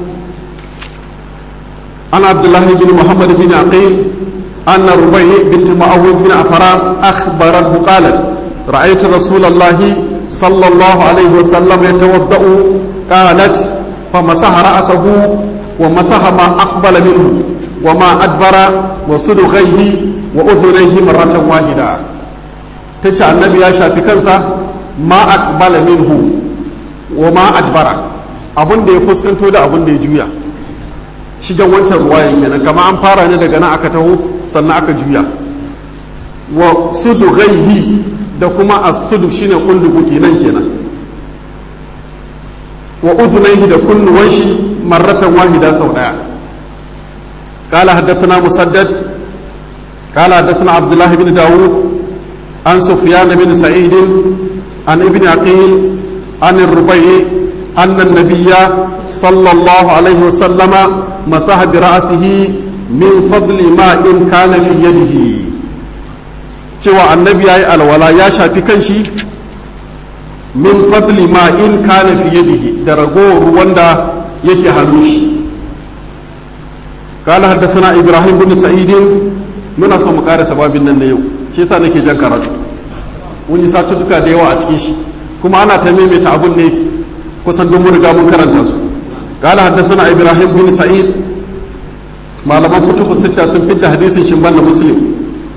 [SPEAKER 1] an abdullahi bin muhammad bin aqil أن ربيع بنت معوذ بن عفران أخبرته قالت رأيت رسول الله صلى الله عليه وسلم يتوضأ قالت فمسح رأسه ومسح ما أقبل منه وما أدبر وصدغيه وأذنيه مرة واحدة تجعل النبي يا شافي كنسا ما أقبل منه وما أدبر abin da ya fuskanto da abin da ya juya shigan wancan ruwayan kenan kama an fara ne daga nan aka taho sannan aka juya wa sudu ghaihi da kuma as-sudu shine kundugu kenan kenan wa udhunayhi da kunnuwan shi marratan wahida sau daya قال حدثنا مسدد قال حدثنا عبد الله بن داود عن سفيان بن سعيد عن ابن عقيل عن الربيع أن النبي صلى الله عليه وسلم مسح برأسه من فضل ماء كان في يده cewa annabi ya yi alwala ya shafi kanshi min fadli ma in kana fi yadihi da ragowar ruwan da yake hannu shi قال حدثنا ابراهيم بن سعيد muna so mu ƙara sababin nan na yau shi yasa nake jan karatu mun yi satuttuka da yawa a cikin shi kuma ana ta maimaita abun ne kusan don mun riga mun karanta su قال حدثنا ابراهيم بن سعيد malaman kutubu sita sun fitta hadisin shin banda muslim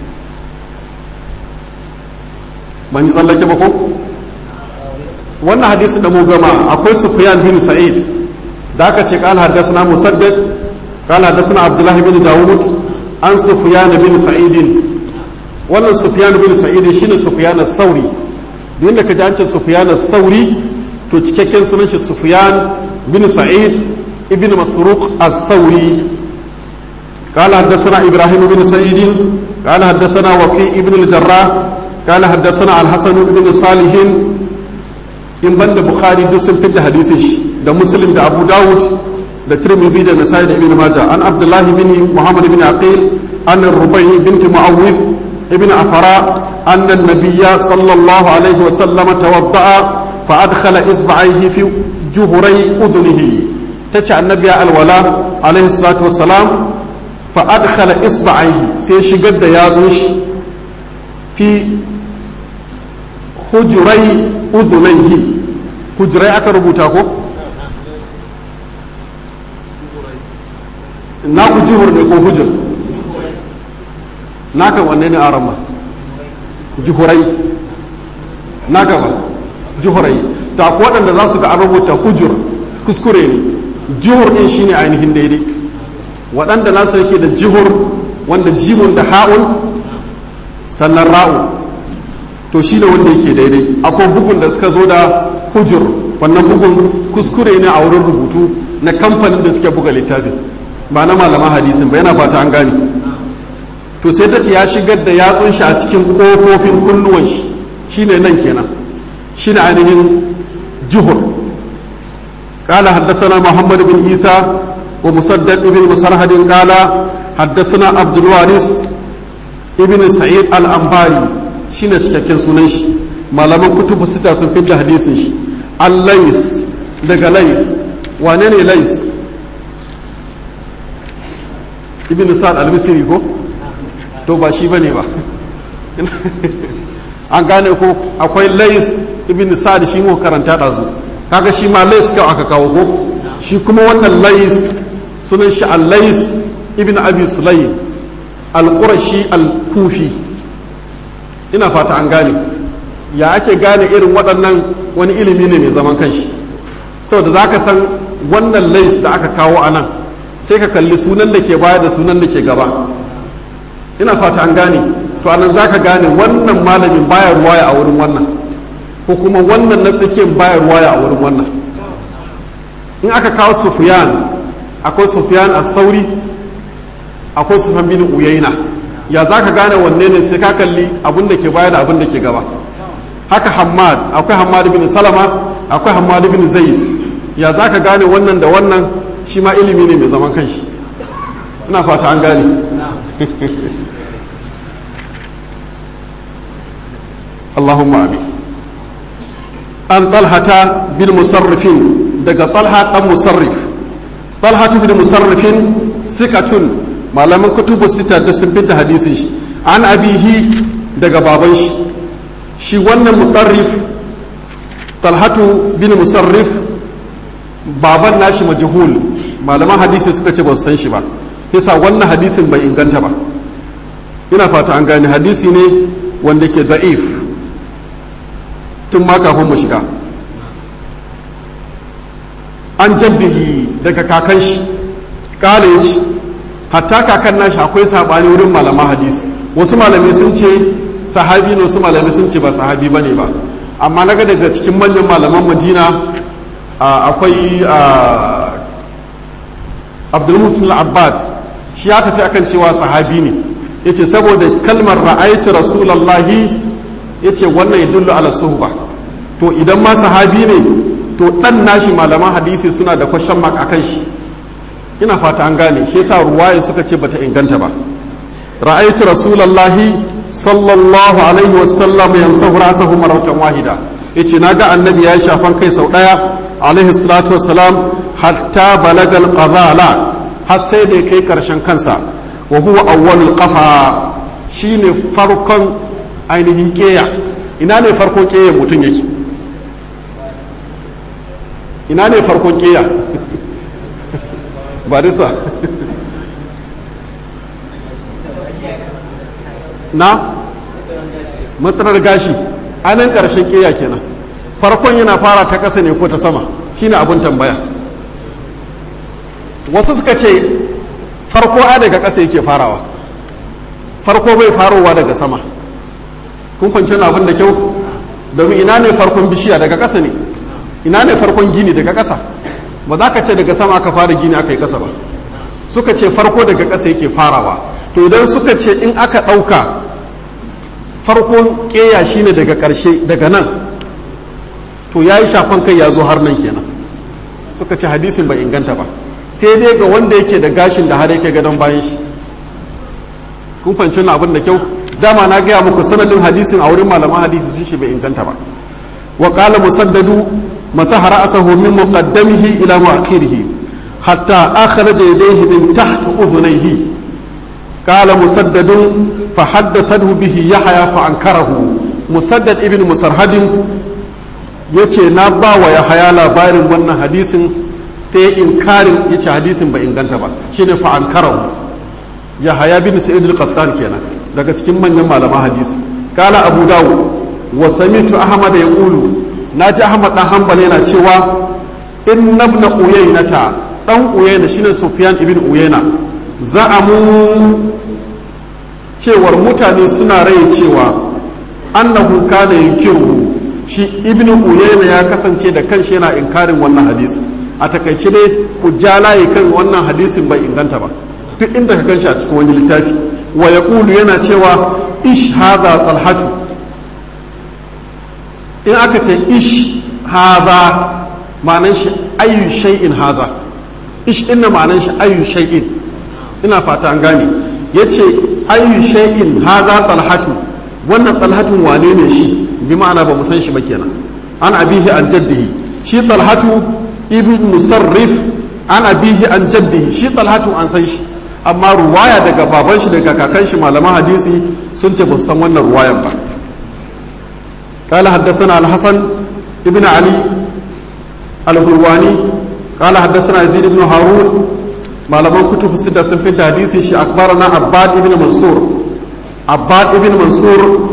[SPEAKER 1] ban yi tsallake ba ko wannan hadisin da mu gama akwai sufyan bin sa'id da aka ce qala haddathana musaddad qala haddathana abdullah bin dawud an sufyan bin sa'id wannan sufyan bin sa'id shine sufyan as-sauri duk da kaji an ce sufyan as-sauri to cikakken sunan shi sufyan bin sa'id ibn masruq as-sauri قال حدثنا ابراهيم بن سعيد قال حدثنا وكيع بن الجراح قال حدثنا الحسن بن صالح in banda bukhari duk sun fitta hadisin shi da muslim da abu dawud da tirmidhi da nasai da ibn majah an abdullahi bin muhammad bin aqil an rubai bint muawwid ibn afara anna an-nabiyya sallallahu alaihi wa sallam tawadda'a fa adkhala isba'ayhi fi juhurai udhunihi tace annabi alwala alaihi salatu wassalam fa adkhala isba'ayhi sai shigar da yazun shi fi hujurai udhunayhi hujurai aka rubuta ko na ku juhur ne ko hujur naka wanne ne arama juhurai naka ba juhurai to akwai waɗanda za su ga an rubuta hujur kuskure ne juhur ɗin shine ainihin daidai waɗanda nasu yake da jihur wanda jimun da ha'un sannan ra'u to shi ne wanda yake daidai akwai bugun da suka zo da hujur wannan bugun kuskure ne a wurin rubutu na kamfanin da suke buga littafin ba na malaman hadisin ba yana fata an gane to sai ta ce ya shigar da yatsun shi a cikin kofofin kunnuwan shi shine nan kenan shine ainihin juhur قال حدثنا محمد بن عيسى ومسدد بن مسرهد قال حدثنا عبد الوارث ابن سعيد الأنباري شنو cikakken sunan shi malaman kutubu sita sun fi hadisin shi al-lais daga lais wane ne lais ibn sa'ad al-misri ko to ba shi bane ba an gane ko akwai lais ibn sa'ad shi mu karanta da su kaga shi ma lais kawai aka kawo ko shi kuma wannan lais sunan shi al-lais ibn abi sulaym al-qurashi al-kufi ina fata an gane ya ake gane irin waɗannan wani ilimi ne mai zaman kanshi saboda za ka san wannan lais da aka kawo a nan sai ka kalli sunan da ke baya da sunan da ke gaba ina fata an gane to anan za ka gane wannan malamin baya ruwaya a wurin wannan ko kuma wannan na tsakiyar baya ruwaya a wurin wannan in aka kawo sufiyan akwai sufiyan a sauri akwai sufyan bin uyaina ya za ka gane wanne ne sai ka kalli abin da ke baya da abin da ke gaba haka hamad akwai hamad bin salama akwai hamad bin zaid ya za ka gane wannan da wannan shi ma ilimi ne mai zaman kanshi ina fata an gane Allahumma amin an talhata bin musarrifin daga talha dan musarrif talhatu bin musarrifin sikatun malaman kutubu sita da sun fita hadisin shi an abihi daga baban shi shi wannan mutarrif talhatu bin musarrif baban nashi majhul malaman hadisi suka ce ba su san shi ba yasa wannan hadisin bai inganta ba ina fata an gane hadisi ne wanda ke da'if tun ma kafin mu shiga an jabbihi daga kakan shi kala ya ci hatta kakan nashi akwai sabani wurin malaman hadisi wasu malamai sun ce sahabi ne wasu malamai sun ce ba sahabi bane ba amma naga daga cikin manyan malaman madina akwai abdulmusul abbad shi ya tafi akan cewa sahabi ne ya ce saboda kalmar ra'aitu rasulallahi ya ce wannan ya dullu ala suhba to idan ma sahabi ne to dan nashi malaman hadisi suna da kwashen mark akan shi ina fata an gane shi yasa ruwaya suka ce bata inganta ba ra'aitu rasulallahi sallallahu alaihi wasallam yamsahu rasahu marratan wahida yace naga annabi ya shafan kai sau daya alaihi salatu wassalam hatta balagal qazala har sai da kai karshen kansa wa huwa awwalul qafa shine farkon ainihin keya ina ne farkon keya mutum yake ina ne farkon keya barisa na matsalar gashi anan karshen keya kenan farkon yana fara ta ƙasa ne ko ta sama shine abin tambaya wasu suka ce farko a daga ƙasa yake farawa farko bai farowa daga sama kun kwanci abin da kyau domin ina ne farkon bishiya daga ƙasa ne ina ne farkon gini daga ƙasa ba za ka ce daga sama aka fara gini aka yi ƙasa ba suka ce farko daga ƙasa yake farawa to idan suka ce in aka ɗauka farkon ƙeya shine daga ƙarshe daga nan to ya yi shafan kai ya zo har nan kenan suka ce hadisin bai inganta ba sai dai ga wanda yake da gashin da har yake gadon bayan shi kun fahimci na abin da kyau dama na gaya muku sanadin hadisin a wurin malaman hadisi sun shi bai inganta ba wa qala musaddadu masaha ra'sahu min muqaddamihi ila mu'akhirihi hatta akhraja yadayhi min taht udhunayhi qala musaddadun fa haddathahu bihi yahya fa ankarahu musaddad ibn musarhadin yace na ba wa yahya labarin wannan hadisin sai inkarin yace hadisin ba inganta ba shine fa ankarahu yahya bin sa'id al-qattan kenan daga cikin manyan malaman hadisi kala abu dawud wa samitu ahmad yaqulu naji ahmad dan hanbal yana cewa inna ibn uyaynata dan uyayna shine sufyan ibn uyayna za'amu cewar mutane suna rai cewa annahu kana yunkiru shi ibn uyayna ya kasance da kanshi yana inkarin wannan hadisi a takaice ne ku ja layi kan wannan hadisin bai inganta ba duk inda ka gan shi a cikin wani littafi wa ya yana cewa ish hadha talhatu in aka ce ish hadha ma'anan shi ayu shay'in hadha ish din na ma'anan shi ayu shay'in ina fata an gane yace ayu shay'in hadha talhatu wannan talhatun wane ne shi bi ma'ana ba mu san shi ba kenan an abihi an jaddihi shi talhatu ibn musarrif an abihi an jaddihi shi talhatu an san shi amma ruwaya daga baban shi daga kakan shi malaman hadisi sun ce ba san wannan ruwayan ba قال حدثنا الحسن ابن علي الهرواني قال حدثنا يزيد بن هارون malaman kutub sida sun fi hadisi shi akbarana abbad ibn mansur abbad ibn mansur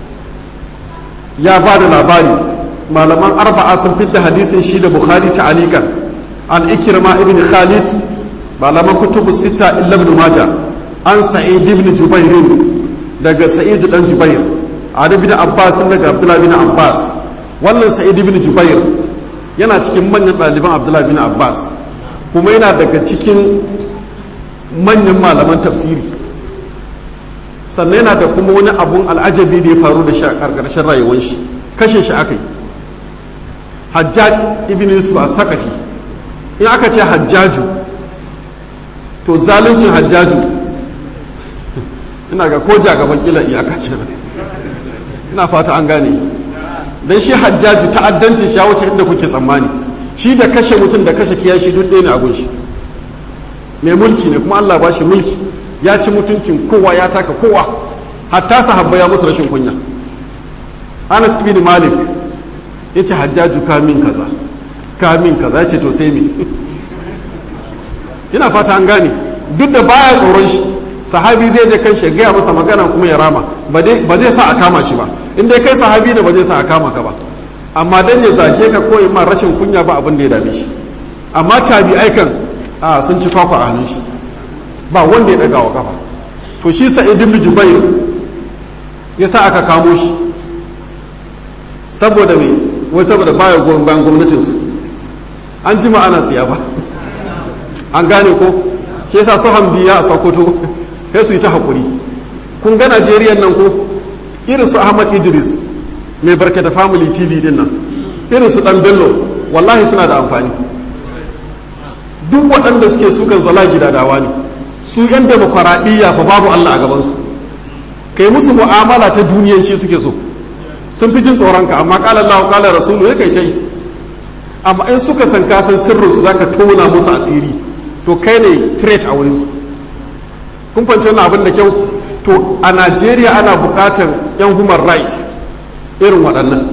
[SPEAKER 1] ya ba da labari malaman arba'a sun fi hadisin shi da bukhari ta alikan an ikirma ibn khalid malaman kutub sita illa ibn majah an sa'id ibn jubair daga sa'id dan jubair an ibn abbas daga abdullah ibn abbas wannan sa'id ibn jubair yana cikin manyan ɗaliban abdullah ibn abbas kuma yana daga cikin manyan malaman tafsiri sannan yana da kuma wani abun al'ajabi da ya faru da shi a ƙarƙarshen rayuwar shi kashe shi aka yi hajjaj ibn yusuf a sakafi in aka ce hajjaju to zaluncin hajjaju ina ga ko gaban kila iyaka kenan ina fata an gane don shi hajjaju ta'addancin shi ya wuce inda kuke tsammani shi da kashe mutum da kashe kiyashi duk ɗaya ne abun shi mai mulki ne kuma Allah ba shi mulki ya ci mutuncin kowa ya taka kowa hatta sahabba ya musu rashin kunya Anas bin Malik ya ce hajjaju kamin kaza kamin kaza ya ce to sai me ina fata an gane duk da baya tsoron shi sahabi zai je kan shi gaya masa magana kuma ya rama ba zai sa a kama shi ba in dai kai sahabi ne ba zai sa a kama ka ba amma dan ya zage ka ko ma rashin kunya ba abin da ya dame shi amma tabi'ai kan a sun ci kwakwa a hannun shi ba wanda ya daga wa kafa to shi sa'id ibn jubair ya sa aka kamo shi saboda me wai saboda baya goyon bayan gwamnatin su an jima ana siya ba an gane ko shi yasa su hamdiya a sokoto sai su yi ta hakuri kun ga najeriya nan ko irin su ahmad idris mai barkata family tv din nan irin su dan bello wallahi suna da amfani duk waɗanda suke sukan zala gidadawa ne su yan demokaraɗiyya fa babu allah a gabansu kai musu mu'amala ta duniyanci suke so sun fi jin tsoronka amma ƙalar lahu ƙalar rasulu ya kai ce amma in suka san kasan sirrin su zaka tona musu asiri to kai ne threat a wurinsu kun fahimci wannan abin da kyau to a najeriya ana buƙatar yan human right irin waɗannan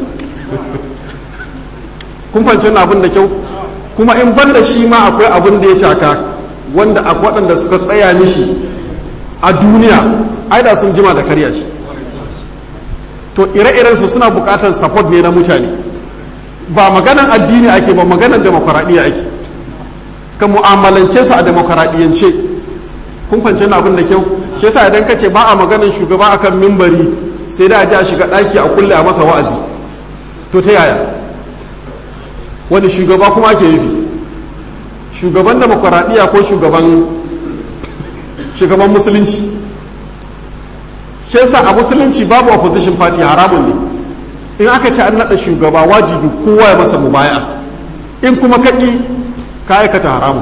[SPEAKER 1] kun fahimci wannan abin da kyau kuma in ban da shi ma akwai abin da ya taka wanda a waɗanda suka tsaya mishi a duniya ai da sun jima da karya shi to ire-iren su suna buƙatar support ne na mutane ba maganan addini ake ba maganan demokaraɗiyya ake ka mu'amalance su a demokaraɗiyyance kun fahimci wannan abin da kyau shi yasa idan ka ce ba a maganan shugaba akan mimbari sai da a ji a shiga ɗaki a kulle a masa wa'azi to ta yaya wani shugaba kuma ake nufi shugaban demokuraɗiyya ko shugaban shugaban musulunci shi yasa a musulunci babu opposition party haramun ne in aka ce an naɗa shugaba wajibi kowa ya masa mubaya in kuma kaƙi ka aikata haramun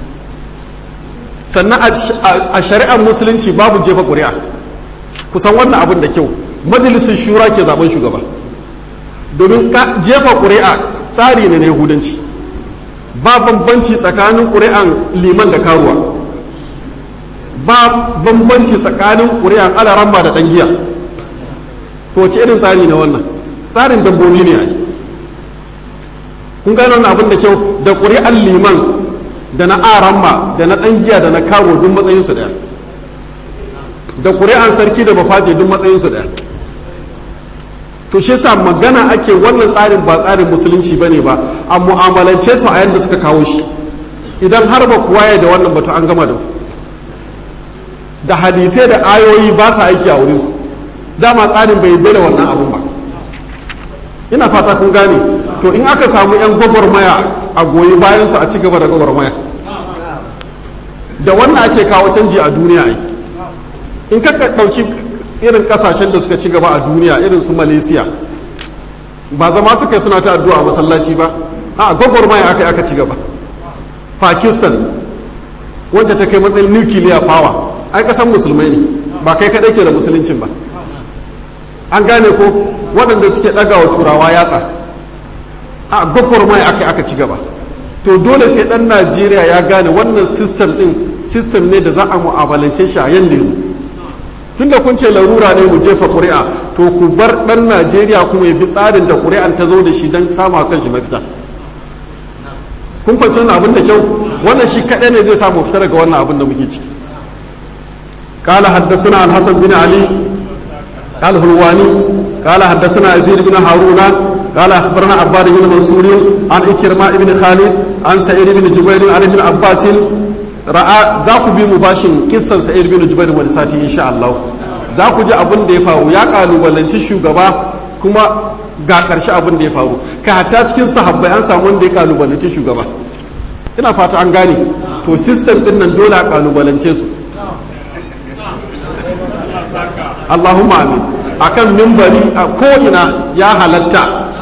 [SPEAKER 1] sannan a shari'ar musulunci babu jefa ƙuri'a kusan wannan abin da kyau majalisun shura ke zaben shugaba domin jefa ƙuri'a tsari ne na yahudanci ba bambanci tsakanin ƙuri'an liman da karuwa ba bambanci tsakanin ƙuri'an alaramba da ɗan giya to wace irin tsari na wannan tsarin dabbobi ne ake kun gano wannan abin da kyau da ƙuri'an liman da na aramba da na ɗan giya da na karuwa duk matsayinsu ɗaya da ƙuri'an sarki da bafaje duk matsayinsu ɗaya to shi sa magana ake wannan tsarin ba tsarin musulunci bane ba a mu'amalance su a yadda suka kawo shi idan har ba kuwa ya da wannan batu an gama da da hadisai da ayoyi ba sa aiki a wurin su dama tsarin bai bai da wannan abun ba ina fata kun gane to in aka samu 'yan gwagwarmaya a goyi bayansu a ci gaba da gwagwarmaya da wannan ake kawo canji a duniya ai in ka ɗauki irin ƙasashen da suka ci gaba a duniya irin su malaysia ba zama suka yi suna ta addu'a a masallaci ba a gwagwarmaya aka aka ci gaba pakistan wacce ta kai matsayin nuclear power ai kasan musulmai ne ba kai kaɗai ke da musuluncin ba an gane ko waɗanda suke ɗaga wa turawa yatsa a gwagwarmaya aka aka ci gaba to dole sai ɗan najeriya ya gane wannan system ɗin system ne da za a mu'amalance shi a yanda ya zo tunda kun ce larura ne mu jefa ƙuri'a to ku bar ɗan najeriya kuma ya bi tsarin da ƙuri'an ta zo da shi don samu a kan shi mafita kun fahimci wannan abin da kyau wannan shi kaɗai ne zai samu fita daga wannan abin da muke ciki قال حدثنا الحسن بن علي الهلواني قال حدثنا يزيد بن هارون قال اخبرنا عباد بن منصور عن اكرماء بن خالد عن سعيد بن جبير عن ابن عباس راى ذاك بي مباشر قصه سعيد بن جبير wani sati insha Allah za ku ji abin da ya faru ya kalubalanci shugaba kuma ga ƙarshe abin da ya faru ka hatta cikin sahabbai an samu wanda ya kalubalanci shugaba ina fata an gane to system din nan dole a kalubalance su Allahumma amin akan mimbari a ko'ina ya halatta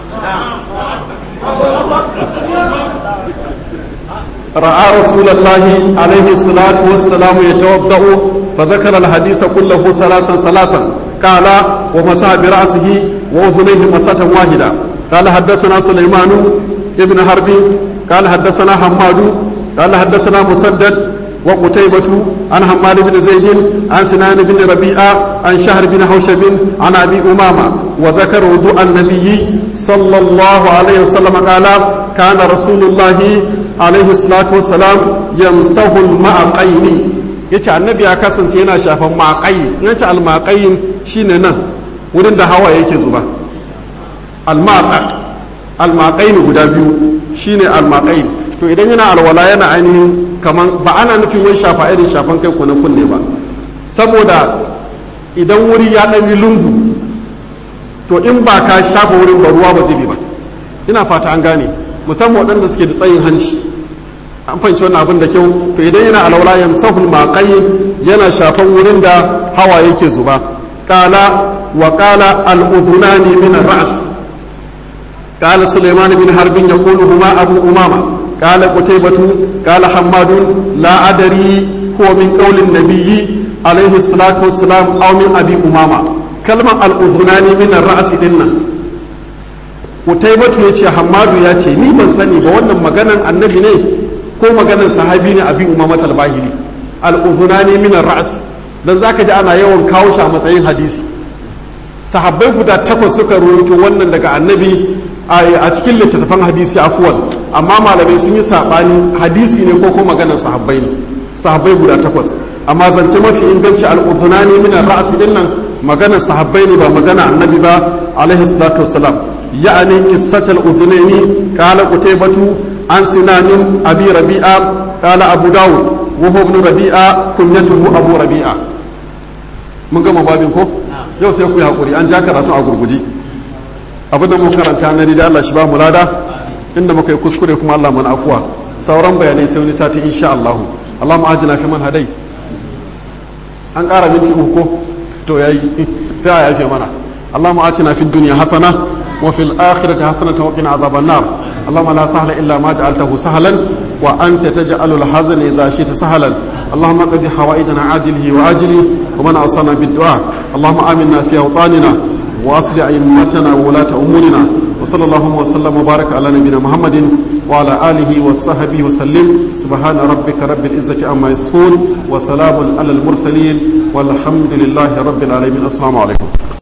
[SPEAKER 1] ra'a rasulullahi alaihi salatu wassalamu ya tawadda'u fa zakara alhadisa kullahu salasan salasan qala wa masa bi ra'sihi wa udhunayhi masatan wahida قال حدثنا سليمان ابن حرب قال حدثنا حماد قال حدثنا مسدد وقتيبة عن حماد بن زيد عن سنان بن ربيعة عن شهر بن حوشب عن أبي أمامة وذكر وضوء النبي صلى الله عليه وسلم قال كان رسول الله عليه الصلاة والسلام يمسه المعقين yace annabi ya kasance yana shafan maƙayi yace almaƙayin shine nan wurin da hawa yake zuba almaƙa almaƙayin guda biyu shine almaƙayin to idan yana alwala yana ainihin kaman ba ana nufin wani shafa irin shafan kai ko na kunne ba saboda idan wuri ya ɗan yi lungu to in ba ka shafa wurin ba ruwa ba zai bi ba ina fata an gane musamman waɗanda suke da tsayin hanci an fahimci wannan abin da kyau to idan yana alwala ya musahul maƙayi yana shafan wurin da hawa yake zuba kala wa kala al-udhunani min ar-ra's قال سليمان بن حرب يقول هما أبو أمامة قال قتيبة قال حماد لا أدري هو من قول النبي عليه الصلاة والسلام أو من أبي أمامة كلمة الأذنان من الرأس إنا قتيبة يتي حماد يتي ني من سني بوانا مغانا النبي ني ko maganan sahabi ne abi umama talbahiri al-udhunani min ar-ra's dan zaka ji ana yawan kawo shi a matsayin hadisi sahabbai guda takwas suka rawaito wannan daga annabi a cikin littattafan hadisi afuwan amma malamai sun yi saɓani hadisi ne ko ko maganar sahabbai ne sahabbai guda takwas amma zance mafi inganci al'udhunani min ra'asi din nan maganar sahabbai ne ba magana annabi ba alaihi salatu wassalam ya'ani qissatul udhunaini qala qutaybatu an sinanin abi rabi'a qala abu dawud wa huwa ibn rabi'a kunyatuhu abu rabi'a mun gama babin ko yau sai ku yi hakuri an ja karatu a gurguji abin da muka karanta na da Allah shi ba mu lada inda muka yi kuskure kuma Allah mana afuwa sauran bayanai sai wani sati insha Allah Allah mu ajina fi man hadai an ƙara minti uku ko to yayi sai a yafe mana Allah mu atina fi dunya hasana wa fil akhirati hasanatan wa qina azaban nar اللهم لا سهل إلا ما جعلته سهلا وأنت تجعل الحزن إذا شئت سهلا اللهم قد حوائجنا عاجله وآجله ومن أوصانا بالدعاء اللهم آمنا في أوطاننا واصل ائمتنا وولاة امورنا وصلى الله وسلم وبارك على نبينا محمد وعلى اله وصحبه وسلم سبحان ربك رب العزه عما يصفون وسلام على المرسلين والحمد لله رب العالمين السلام عليكم